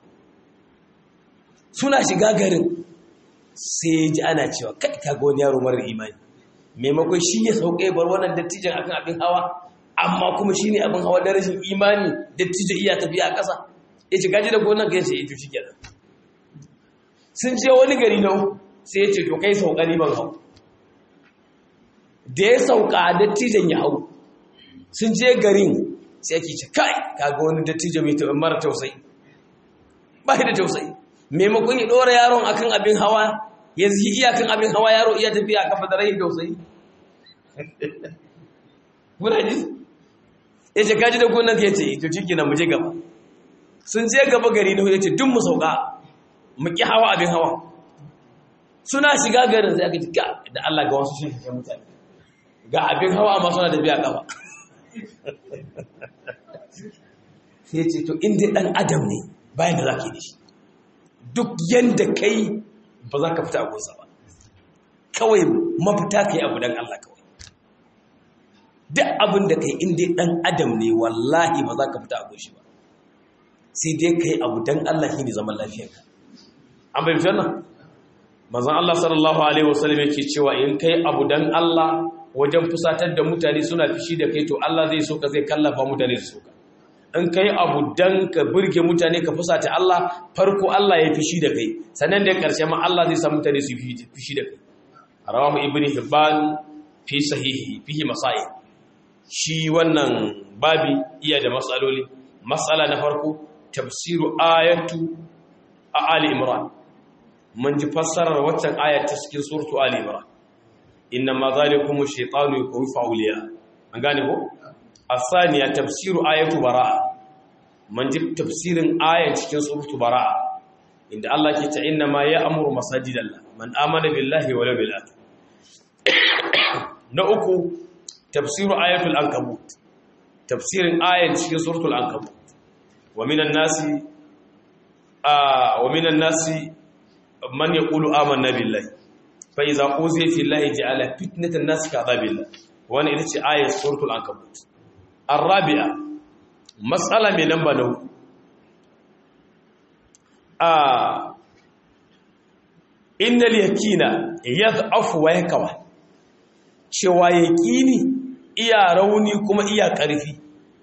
suna shiga garin sai ji ana cewa kai kaga wani yaro marar imani maimakon shi ya sauka ya bar wannan dattijan akan abin hawa amma kuma shi ne abin hawa da rashin imani dattijo iya tafiya a ƙasa ya ce gaji da gonan ka yace ya shi kenan sun je wani gari na sai ya ce to kai sauka ni ban hau da ya sauka dattijan ya hau sun je garin sai ake ce kai kaga wani dattijo mai taɓa mara tausayi ba da tausayi maimakon ya ɗora yaron akan abin hawa ya zi iyakan abin hawa yaro iya tafiya a kafa da rahin tausayi muna ji ya ce kaji da gonan ka ya ce to ciki na muje gaba sun je gaba gari na ya ce duk mu sauka mu ƙi hawa abin hawa suna shiga garin sai aka ji ga da Allah ga wasu shi mutane ga abin hawa amma suna da biya gaba sai ce to inda dan adam ne bayan da za ka yi da shi duk yanda kai ba za ka fita a gunsa ba kawai mafita ka yi abu don Allah kawai duk abin da kai inda dan adam ne wallahi ba za ka fita a gunshi ba sai dai ka yi abu don Allah shi ne zaman lafiyarka an bai fitar nan mazan Allah sallallahu Alaihi wasallam yake cewa in kai abu don Allah wajen fusatar da mutane suna fishi da kai to Allah zai so ka zai kallafa mutane su soka in kai abu don ka burge mutane ka fusata Allah farko Allah ya fishi da kai sannan da karshe ma Allah zai sa mutane su fishi da kai rawahu ibn hibban fi sahihi fihi masail shi wannan babi iya da matsaloli matsala na farko tafsiru ayatu a ali imran mun ji fassarar waccan ayar ta cikin surtu Ali Imran inna ma zalikum ash-shaytanu yukhawwifu awliya an gane ko asaniya tafsiru ayatu baraa mun ji tafsirin ayar cikin surtu baraa inda Allah ke ta inna ma ya'muru masajidallah man amana billahi wal yawmil akhir na uku tafsiru ayatul ankabut tafsirin ayar cikin suratul ankabut wa minan nasi wa minan nasi man ya ƙulu amanna billahi fa iza uziya fi llahi ja'ala fitnatan nas ka azabillah wannan ita ce ayat suratul ankabut arabi'a mas'ala mai lamba na a innal yakina yadhafu wa yakwa cewa yaqini iya rauni kuma iya ƙarfi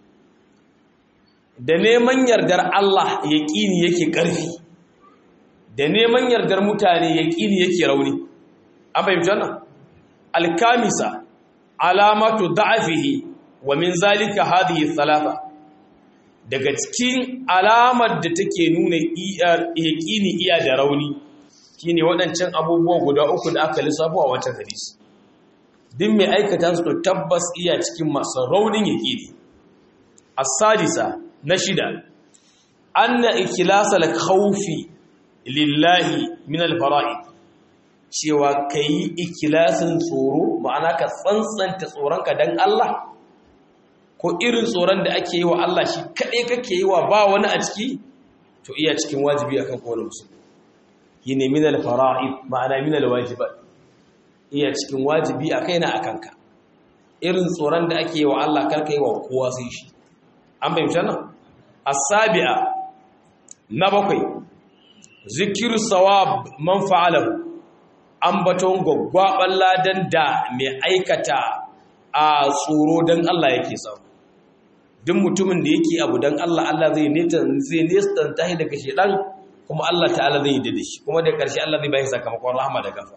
da neman yardar Allah yaqini yake ƙarfi da neman yardar mutane ya ƙini yake rauni an fahimci wannan alkamisa alamatu da'afihi wa min zalika hadhihi thalatha daga cikin alamar da take nuna yaqini iya da rauni shine waɗancan abubuwa guda uku da aka lissafo a wancan hadisi din mai aikata su tabbas iya cikin masu raunin yaqini as-sadisa na shida anna iklasal khawfi lillahi min alfara'id cewa kai ikilasin tsoro ma'ana ka tsantsanta tsoronka dan Allah ko irin tsoron da ake yi wa Allah shi kaɗai kake yi wa ba wani a ciki to iya cikin wajibi akan kowane musulmi yine min alfara'id ma'ana min alwajibat iya cikin wajibi a kaina akan ka irin tsoron da ake yi wa Allah karka yi wa kowa sai shi an bayyana nan as-sabi'a na bakwai zikiru sawab man fa'alahu ambaton gwaggwaban ladan da mai aikata a tsoro don Allah yake samu duk mutumin da yake abu don Allah Allah zai zai nestanta shi daga shedan kuma Allah ta'ala zai yi da shi kuma da ƙarshe Allah zai bayi sakamakon rahama da gafa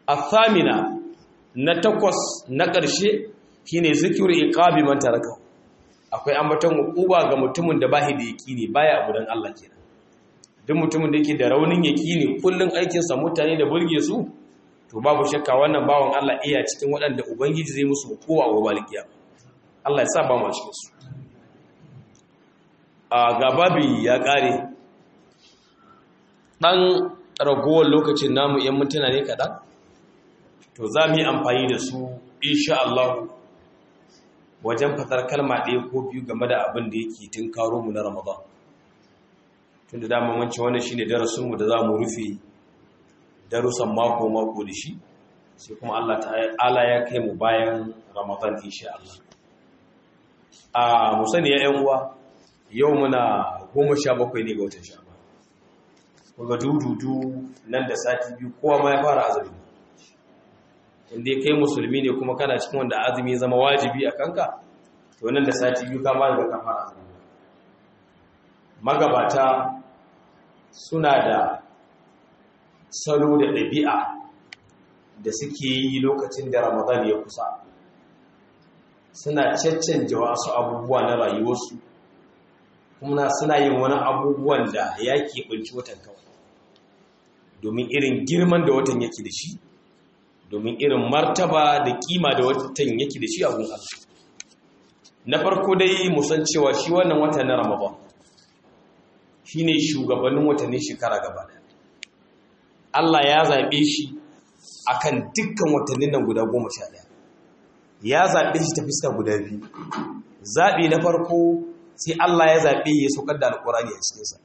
athamina na takwas na ƙarshe shine zikiru iqabi man taraka akwai ambaton uquba ga mutumin da bahi da yaqini baya abu dan Allah kenan duk mutumin da yake da raunin yaqini kullun aikin sa mutane da burge su to babu shakka wannan bawon Allah iya cikin waɗanda ubangiji zai musu hukuma a gobe kiyama Allah ya sa ba mu cikin su a gababi ya kare dan ragowar lokacin namu yan mutuna ne kaɗan to za mu yi amfani da su insha Allah wajen fatar kalma ɗaya ko biyu game da abin da yake tun karo mu na Ramadan tun da dama wancan wannan shine darasinmu da za mu rufe darussan mako mako da shi sai kuma Allah ta'ala ya kai mu bayan Ramadan insha Allah a mu sani ya uwa yau muna goma sha bakwai ne ga watan Sha'ban kuma dududu nan da sati biyu kowa ma ya fara azumi inda kai musulmi ne kuma kana cikin wanda azumi ya zama wajibi a kanka to nan da sati biyu ka fara da ka fara azumi magabata suna da salo da ɗabi'a da suke yi lokacin da ramadan ya kusa suna caccanja wasu abubuwa na rayuwarsu kuma suna yin wani abubuwan da ya keɓanci watan kawai domin irin girman da watan yake da shi domin irin martaba da kima da watan yake da shi a gun na farko dai musan cewa shi wannan wata na ramadan shine shugabannin watannin shekara gaba ɗaya Allah ya zaɓe shi akan dukkan watannin nan guda goma sha ɗaya ya zaɓe shi ta fiska guda biyu zaɓe na farko sai Allah ya zaɓe ya saukar da alƙur'ani a cikinsa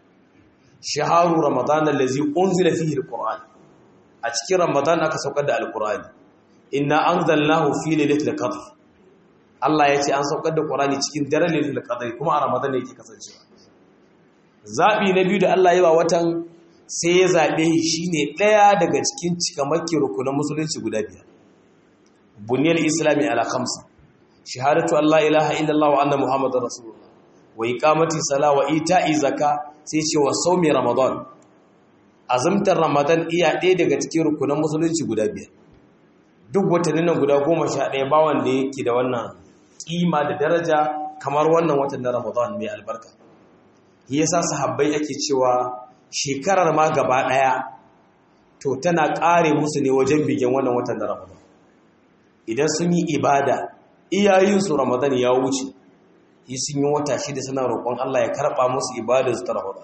shaharu ramadan allazi unzila fihi alqur'an a cikin ramadan aka saukar da alqur'ani inna anzalnahu fi lailatul qadr Allah ya ce an saukar da qur'ani cikin daren lailatul qadr kuma a ramadan yake kasancewa zabi na biyu da Allah ya ba watan sai ya zabe shi ne daya daga cikin cikamakin rukunan musulunci guda biyar bunyal islami ala khamsa shahadatu an la ilaha illallah wa anna muhammadar rasulullah wa iqamati sala wa ita'i zaka sai ce wa saumi ramadan azumtar ramadan iya ɗaya daga cikin rukunan musulunci guda biyar duk watannin nan guda goma sha ɗaya ba wanda yake da wannan ƙima da daraja kamar wannan watan na ramadan mai albarka shi yasa sahabbai ake cewa shekarar ma gaba ɗaya to tana ƙare musu ne wajen bigen wannan watan na ramadan idan sun yi ibada iyayensu ramadan ya wuce yi sun yi wata shida suna roƙon Allah ya karɓa musu ibadar su ta Ramadan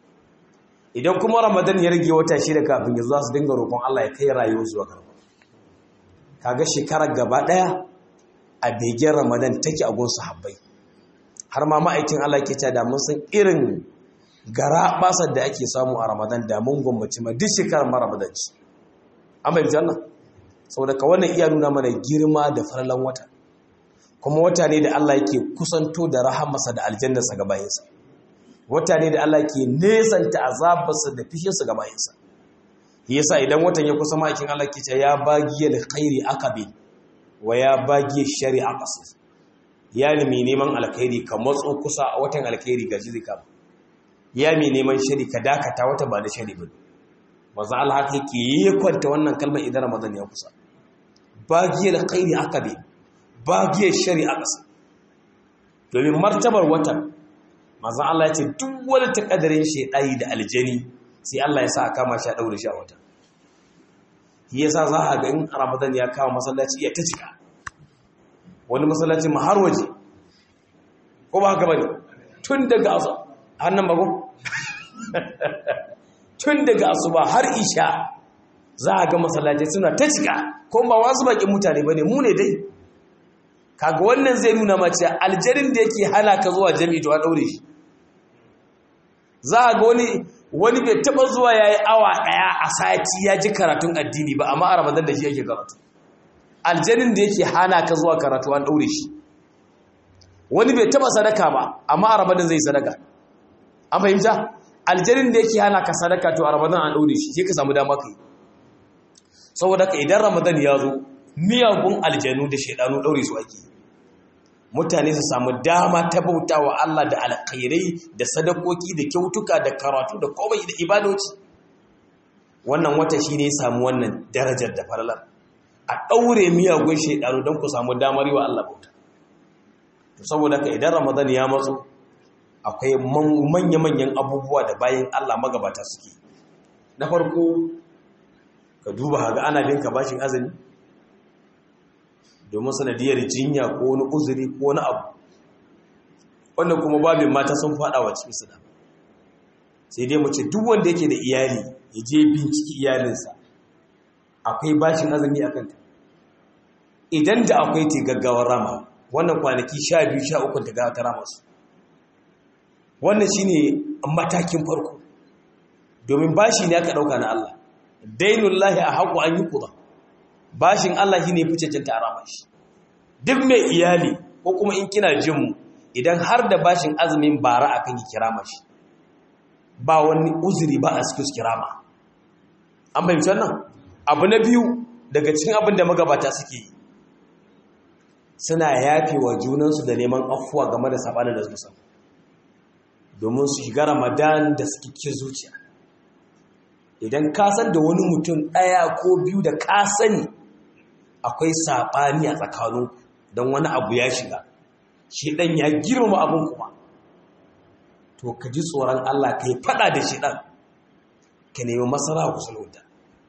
idan kuma Ramadan ya rage wata shida kafin ya za su dinga roƙon Allah ya kai rayuwar zuwa karɓa kaga shekarar gaba ɗaya a begen Ramadan take a gun sahabbai har ma ma'aikin Allah ke ta da mun san irin gara basar da ake samu a Ramadan da mun gwammaci ma duk shekarar ma Ramadan ce amma yanzu Allah saboda ka wannan iya nuna mana girma da farlan wata kuma wata ne da Allah yake kusanto da rahamarsa da aljannarsa ga bayinsa wata ne da Allah ke nesanta azabarsa da fishinsa ga bayinsa yasa idan watan ya kusa makin Allah ke ce ya bagiye da khairi akabi wa ya bagiye shari'a qasir ya nemi neman alkhairi ka matso kusa a watan alkhairi ga jizika ya mi neman shari ka dakata wata ba da shari ba manzo Allah haka yake yi kwanta wannan kalmar idan Ramadan ya kusa bagiye da khairi akabi bagiyar shari'a ƙasa domin martabar watan mazan Allah ya ce duk wani takadarin shaidayi da aljani sai Allah ya sa a kama shi a ɗaure shi a wata shi yasa za a ga in ramadan ya kama masallaci ya ta cika wani masallaci ma har waje ko ba haka bane tun daga asu hannun bago tun daga asuba har isha za a ga masallaci suna ta cika ko ba wasu bakin mutane bane mu ne dai kaga wannan zai nuna mace aljarin da yake hana ka zuwa jami'i to a daure shi za a ga wani wani bai taba zuwa yayi awa daya a sati ya ji karatun addini ba amma a ramadan da shi yake karatu aljarin da yake hana ka zuwa karatu an daure shi wani bai taba sadaka ba amma a ramadan zai sadaka an fahimta aljarin da yake hana ka sadaka to a ramadan an daure shi sai ka samu dama kai saboda ka idan ramadan ya zo miyagun aljanu da shaidanu daure su ake mutane su samu dama ta bauta wa Allah da alkhairai da sadakoki da kyautuka da karatu da komai da ibadoci wannan wata shi ne ya samu wannan darajar da falalar a ɗaure miyagun shaidanu don ku samu damar yi wa Allah bauta saboda ka idan ramadan ya matso akwai manya-manyan abubuwa da bayan allah magabata suke na farko ka duba haga ana bin ka bashin azumi domin sanadiyar jinya ko wani uzuri ko wani abu wannan kuma babin mata sun fada wa cikin da sai dai mu ce duk wanda yake da iyali ya je binciki iyalinsa akwai bashin azumi a kanta idan da akwai te gaggawar rama wannan kwanaki sha biyu sha uku ta gawa ta rama su wannan shine matakin farko domin bashi ne aka ɗauka na Allah dainullahi a haƙo an yi kuɗa bashin Allah shi ne fi cancanta a rama shi duk mai iyali ko kuma in kina jinmu idan har da bashin azumin bara akan yi kirama shi ba wani uzuri ba a cikin kirama an fahimci wannan abu na biyu daga cikin abin da magabata suke yi suna yafe wa junansu da neman afuwa game da sabanin da suka domin su shiga ramadan da suke ke zuciya idan ka san da wani mutum ɗaya ko biyu da ka sani akwai saɓani a tsakanin don wani abu ya shiga shi ɗan ya girma abin kuma to ka ji tsoron Allah ka yi faɗa da shi ɗan ka nemi matsala ku sulhuta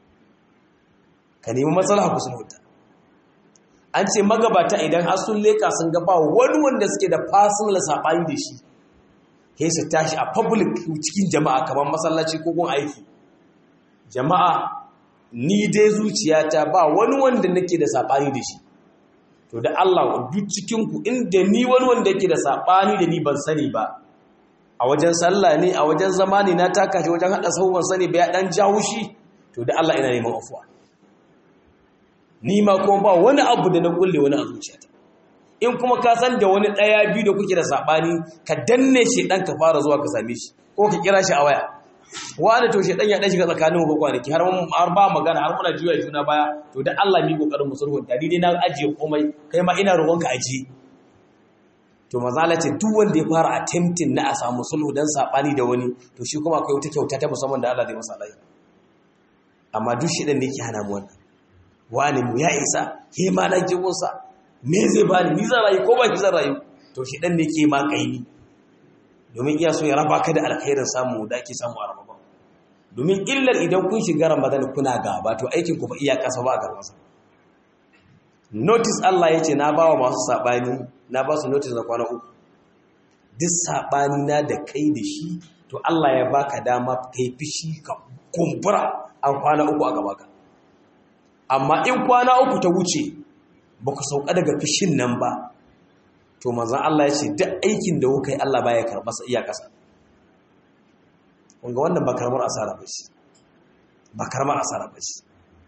ka nemi matsala ku sulhuta an ce magabata idan har sun leka sun gaba wani wanda suke da personal saɓani da shi sai su tashi a public cikin jama'a kamar masallaci ko gun aiki jama'a ni dai zuciyata ba wani wanda nake da saɓani da shi to da Allah duk cikinku inda ni wani wanda yake da saɓani da ni ban sani ba a wajen sallah ne a wajen zama ne na taka shi wajen haɗa sahu ban sani ba ya ɗan jawo shi to da Allah ina neman afuwa ni ma kuma ba wani abu da na kulle wani a zuciyata in kuma ka san da wani ɗaya biyu da kuke da saɓani ka danne shi ɗan ka fara zuwa ka same shi ko ka kira shi a waya wani to shi ɗan ya ɗan shiga tsakanin ku kwanaki har har ba magana har muna juya juna baya to da Allah mi kokarin mu sulhunta ni dai na ajiye komai kai ma ina roƙon ka ajiye to mazala ce duk wanda ya fara attempting na a samu sulhu dan saɓani da wani to shi kuma akwai wata kyauta ta musamman da Allah zai masa alai amma duk shi ɗan ne yake hana mu wannan wani mu ya isa ke ma na jibinsa me zai ba ni zan rayu ko ba ki zan rayu to shi dan ne ke ma kaini domin iya so ya raba ka da alkhairin samu da ake samu a ramadan domin illar idan kun shiga ramadan kuna gaba to aikin ku fa iya kasa ba a garmasa notice Allah yace na bawa masu sabani na ba su notice na kwana uku duk sabani na da kai da shi to Allah ya baka dama kai fishi ka kumbura an kwana uku a gaba ka amma in kwana uku ta wuce ba ku sauka daga fishin nan ba to manzan Allah ya ce duk aikin da kuka yi Allah baya karɓa sa iya ƙasa wanga wannan ba karamar asara ba ce ba karamar asara ba ce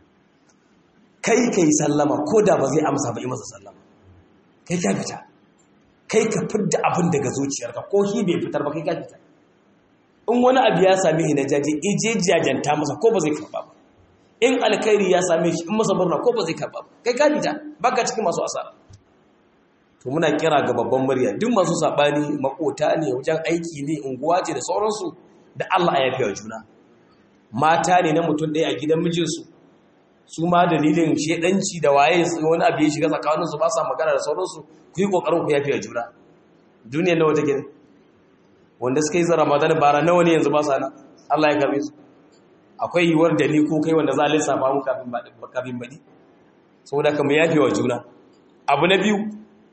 kai ka yi sallama ko da ba zai amsa ba yi masa sallama kai ka fita kai ka fidda abin daga zuciyarka ko shi bai fitar ba kai ka fita in wani abu ya same shi na jaje ije jajanta masa ko ba zai karɓa ba in alkhairi ya same shi in masa murna ko ba zai karba kai ka fita baka cikin masu asara to muna kira ga babban murya duk masu sabani makota ne wajen aiki ne unguwa ce da sauransu da Allah ya yafe wa juna mata ne na mutum ɗaya a gidan mijinsu su ma dalilin shedanci da waye wani abu ya shiga tsakaninsu ba sa magana da sauransu ku yi kokarin ku yafe wa juna duniya nawa take ne wanda suka yi zara ramadan bara nawa ne yanzu ba sa nan Allah ya karbe su akwai yiwuwar da ni ko kai wanda za a lissafa mu kafin baɗi saboda ka mu yafe wa juna abu na biyu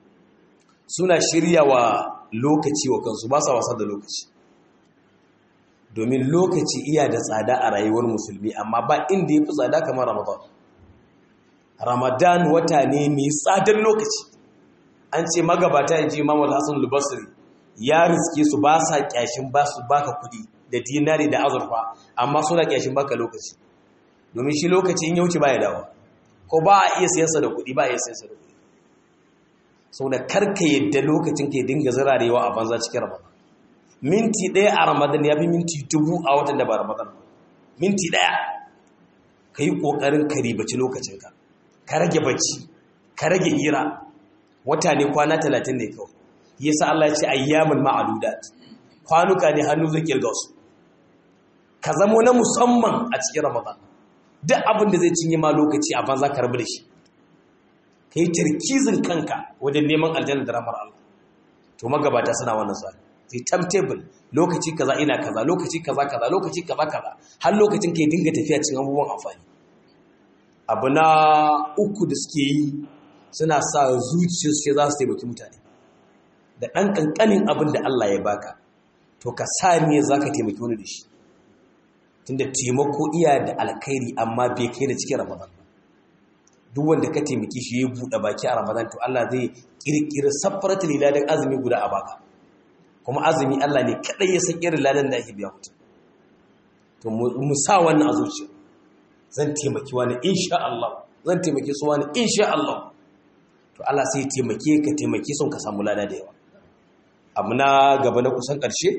suna shirya wa lokaci wa kansu ba sa wasa da lokaci domin lokaci iya da tsada a rayuwar musulmi amma ba inda ya fi tsada kamar ramadan ramadan wata ne mai tsadar lokaci an ce magabata ya ji imam al-hassan lubasiri ya riske su ba sa kyashin ba su baka kuɗi da dinari da azurfa amma suna kyashin baka lokaci domin shi lokaci in ya wuce ba ya dawo ko ba a iya sayansa da kuɗi ba a iya sayansa da kuɗi sau da karka yadda lokacin ka dinga zirarewa a banza cikin ramadan minti ɗaya a ramadan ya fi minti dubu a watan da ba ramadan ba minti ɗaya ka yi ƙoƙarin ka ribaci lokacinka ka rage bacci ka rage hira wata ne kwana talatin ne kawai yasa Allah ya ce ayyamin ma'adudat kwanuka ne hannu zai kirga su ka zamo na musamman a cikin ramadan duk abin da zai cinye ma lokaci a banza ka rabu da shi ka yi tarkizin kanka wajen neman aljanna da ramar Allah to magabata suna wannan tsari sai timetable lokaci kaza ina kaza lokaci kaza kaza lokaci kaza kaza har lokacin kai dinga tafiya cikin abubuwan amfani abu na uku da suke yi suna sa zuciyar sai za su taimaki mutane da ɗan ƙanƙanin abin da Allah ya baka to ka sa ne za ka taimaki wani da shi tunda taimako iya da alkhairi amma bai kai da cikin ramadan duk wanda ka taimaki shi ya buɗe baki a ramadan to Allah zai ƙirƙiri saffaratul ladan azumi guda a baka kuma azumi Allah ne kaɗai ya san irin ladan da ake biya mutum to mu sa wannan a zuciya zan taimaki wani insha Allah zan taimaki su wani insha Allah to Allah sai taimake ka taimake sun ka samu lada da yawa abu na gaba na kusan ƙarshe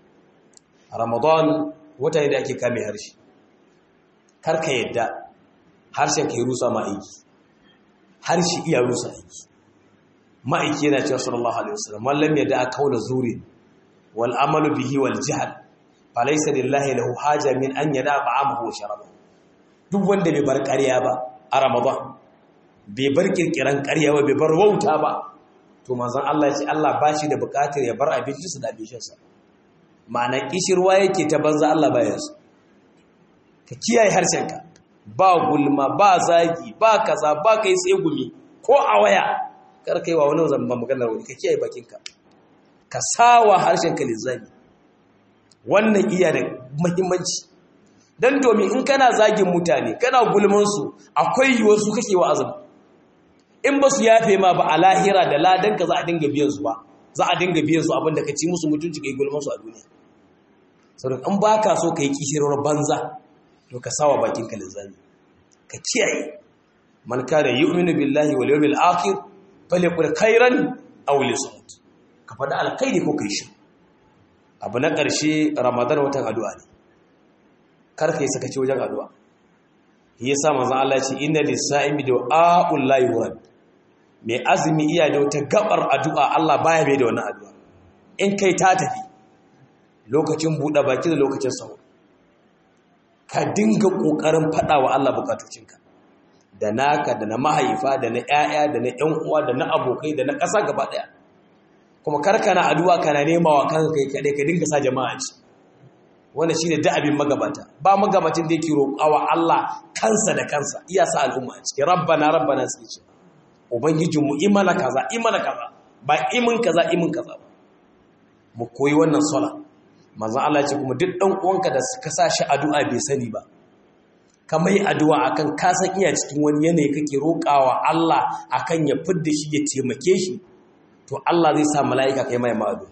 Ramadan wata ne da ake kame harshe kar ka yadda harshen ka yi rusa ma aiki harshe iya rusa aiki ma'aiki yana cewa sallallahu alaihi wasallam wallam yadda aka kaula zuri wal amalu bihi wal jahl falaysa lillahi lahu haja min an yada ta'amahu wa sharabahu duk wanda bai bar ƙarya ba a Ramadan bai bar kirkiran ƙarya ba bai bar wauta ba to manzon Allah ya ce Allah ba shi da buƙatar ya bar abincinsa da abincinsa ma'ana kishirwa yake ta banza Allah baya su ka kiyaye harshenka ba gulma ba zagi ba kaza ba kai tsegumi ko a waya kar kai wa wani zamba maganar wani ka kiyaye bakinka ka sawa harshenka lizzami wannan iya da muhimmanci dan domin in kana zagin mutane kana gulman su akwai yiwuwar su kake wa azumi in ba su yafe ma ba a lahira da ladan ka za a dinga biyan su ba za a dinga biyan su abinda ka ci musu mutunci kai gulman su a duniya saboda in baka so kai kishirwar banza to ka sawa bakinka lizzami ka kiyaye man kana yu'minu billahi wal yawmil akhir falyaqul khairan aw liyasmut ka faɗa alkhairi ko kai shi abu na ƙarshe ramadan watan addu'a ne kar ka yi sakaci wajen addu'a yasa manzon Allah ya ce inna lis-sa'imi du'a'ul la yurad mai azumi iya da wata gabar addu'a Allah baya bai da wannan addu'a in kai ta tafi lokacin buɗe baki da lokacin sahur ka dinga ƙoƙarin faɗa wa Allah bukatocinka da naka da na mahaifa da na ‘ya'ya da na ‘yan uwa da na abokai da na ƙasa gaba ɗaya kuma karkana addu'a kana nema wa kanka kai kaɗai ka dinga sa jama'a ci wanda shi ne da'abin magabata ba magabacin da yake roƙawa Allah kansa da kansa iya sa al'umma a ciki rabbana rabbana suke ce ubangijinmu imana kaza imana kaza ba imin kaza imin kaza ba mu koyi wannan sala manzon Allah ce kuma duk ɗan uwanka da suka sa shi addu'a bai sani ba kamar addu'a akan ka san iya cikin wani yanayi kake roƙawa Allah akan ya fidda shi ya taimake shi to Allah zai sa mala'ika kai mai ma'adu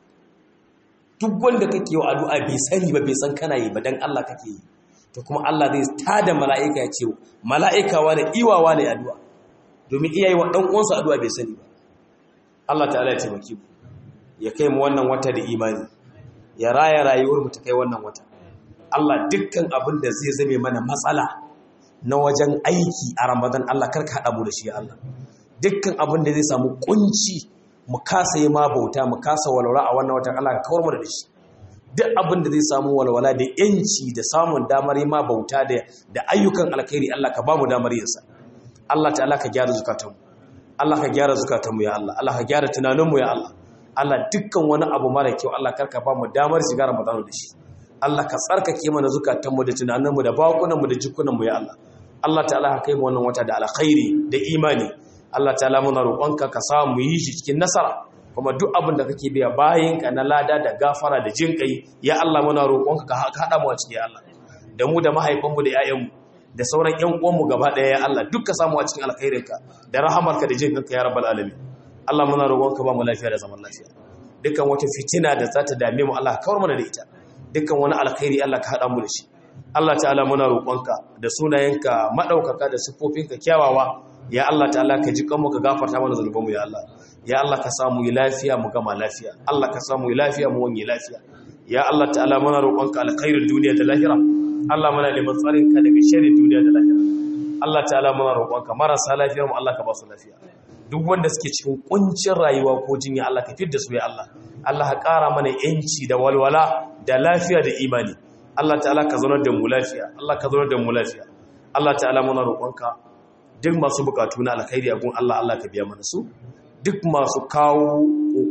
duk wanda kake wa addu'a bai sani ba bai san kana yi ba dan Allah kake yi to kuma Allah zai tada mala'ika ya ce mala'ika wa da iwawa ne addu'a domin iyayi wa dan uwansa addu'a bai sani ba Allah ta'ala ya taimake mu ya kai mu wannan wata da imani ya raya rayuwar mu ta kai wannan wata Allah dukkan abin da zai zame mana matsala na wajen aiki a Ramadan Allah karka haɗa mu da shi Allah dukkan abin da zai samu kunci mu kasa yi ma bauta mu kasa walwala a wannan watan Allah ka kawar mu da shi duk abin da zai samu walwala da yanci da samun damar yi ma bauta da da ayyukan alkhairi Allah ka ba mu damar yin sa Allah ta'ala ka gyara zukatanmu Allah ka gyara zukatanmu ya Allah Allah ka gyara tunaninmu ya Allah Allah dukkan wani abu mara kyau Allah karka ba mu damar shiga Ramadan da shi Allah ka tsarkake mana zukatanmu da tunaninmu da bakunanmu da jikunanmu ya Allah Allah ta'ala ka kai mu wannan wata da alkhairi da imani Allah ta'ala muna roƙonka ka sa mu yi shi cikin nasara kuma duk abin da kake biya bayan ka na lada da gafara da jin kai ya Allah muna roƙonka ka haɗa mu a cikin Allah da mu da mahaifanmu da 'ya'yanmu da sauran ƴan uwanmu gaba ɗaya ya Allah duk ka samu a cikin alkhairinka da rahamarka da jin kanka ya rabbal alamin Allah muna roƙonka ba mu lafiya da zaman lafiya dukkan wata fitina da za ta dame mu Allah kawar mana da ita dukkan wani alkhairi Allah ka haɗa mu da shi Allah ta'ala muna roƙonka da sunayenka maɗaukaka da siffofinka kyawawa ya Allah ta'ala ka ji kanmu ka gafarta mana zunubanmu ya Allah ya Allah ka samu yi lafiya mu gama lafiya Allah ka samu yi lafiya mu wanye lafiya ya Allah ta'ala muna roƙonka alkhairin duniya da lahira Allah muna neman tsarinka daga sharrin duniya da lahira Allah ta'ala muna roƙonka marasa lafiyar mu Allah ka ba su lafiya duk wanda suke cikin kuncin rayuwa ko jinya Allah ka fidda su ya Allah Allah ka ƙara mana yanci da walwala da lafiya da imani Allah ta'ala ka zaunar da mu lafiya Allah ka zaunar da mu lafiya Allah ta'ala muna roƙonka duk masu bukatu na alkhairi a gun Allah Allah ka biya mana su duk masu kawo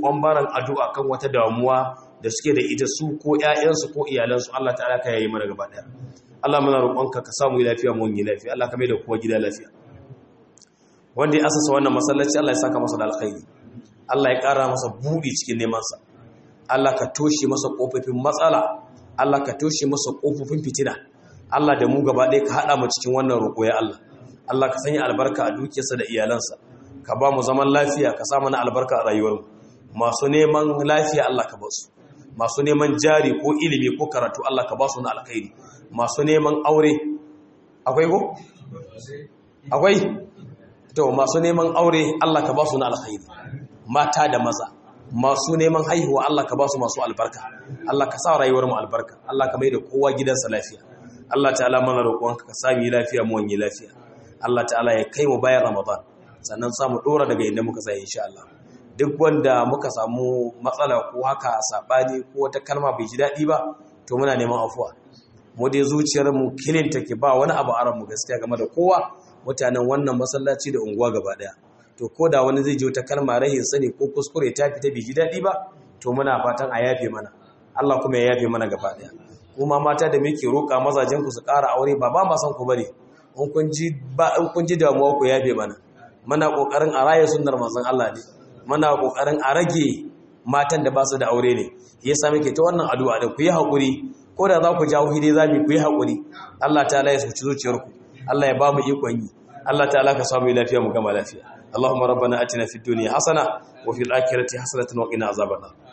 roƙon baran addu'a kan wata damuwa da suke da ita su ko ƴaƴansu ko iyalansu Allah ta'ala ka yayi mana gaba daya Allah muna roƙonka ka samu lafiya mu yi lafiya Allah ka mai da kowa gida lafiya wanda ya asasa wannan masallaci Allah ya saka masa da alkhairi Allah ya ƙara masa buɗi cikin neman sa Allah ka toshe masa kofofin matsala Allah ka toshe masa kofofin fitina Allah da mu gaba ɗaya ka haɗa mu cikin wannan roƙo ya Allah Allah ka sanya albarka a dukiyarsa da iyalansa ka ba mu zaman lafiya ka sa mana albarka a rayuwarmu masu neman lafiya Allah ka ba su masu neman jari ko ilimi ko karatu Allah ka ba su na alkhairi masu neman aure akwai ko akwai to masu neman aure Allah ka ba su na alkhairi mata da maza masu neman haihuwa Allah ka ba su masu albarka Allah ka sa rayuwar mu albarka Allah ka mai da kowa gidansa lafiya Allah ta'ala mana roƙonka ka sami lafiya mu wani lafiya Allah ta'ala ya kai mu bayan Ramadan sannan samu dora daga inda muka sai insha Allah duk wanda muka samu matsala ko haka sabani ko wata kalma bai ji daɗi ba to muna neman afuwa mu dai zuciyar mu kilin take ba wani abu aran mu gaskiya game da kowa mutanen wannan masallaci da unguwa gaba daya to ko da wani zai ji wata kalma rahin sani ko kuskure ta fita bai ji daɗi ba to muna fatan a yafe mana Allah kuma ya yafe mana gaba daya kuma mata da muke roƙa mazajen ku su ƙara aure ba ba ma san ku bane in kun ji ba in kun ji damuwa ku yafe mana muna kokarin a raye sunnar manzon Allah ne muna kokarin a rage matan da ba su da aure ne yasa muke ta wannan addu'a da ku yi hakuri ko da za ku jawo hide zamu ku yi hakuri Allah ta'ala ya suci zuciyarku Allah ya ba mu ikon yi Allah ta'ala ka samu lafiya mu gama lafiya Allahumma rabbana atina fid dunya hasana wa fil akhirati hasanatan wa qina azaban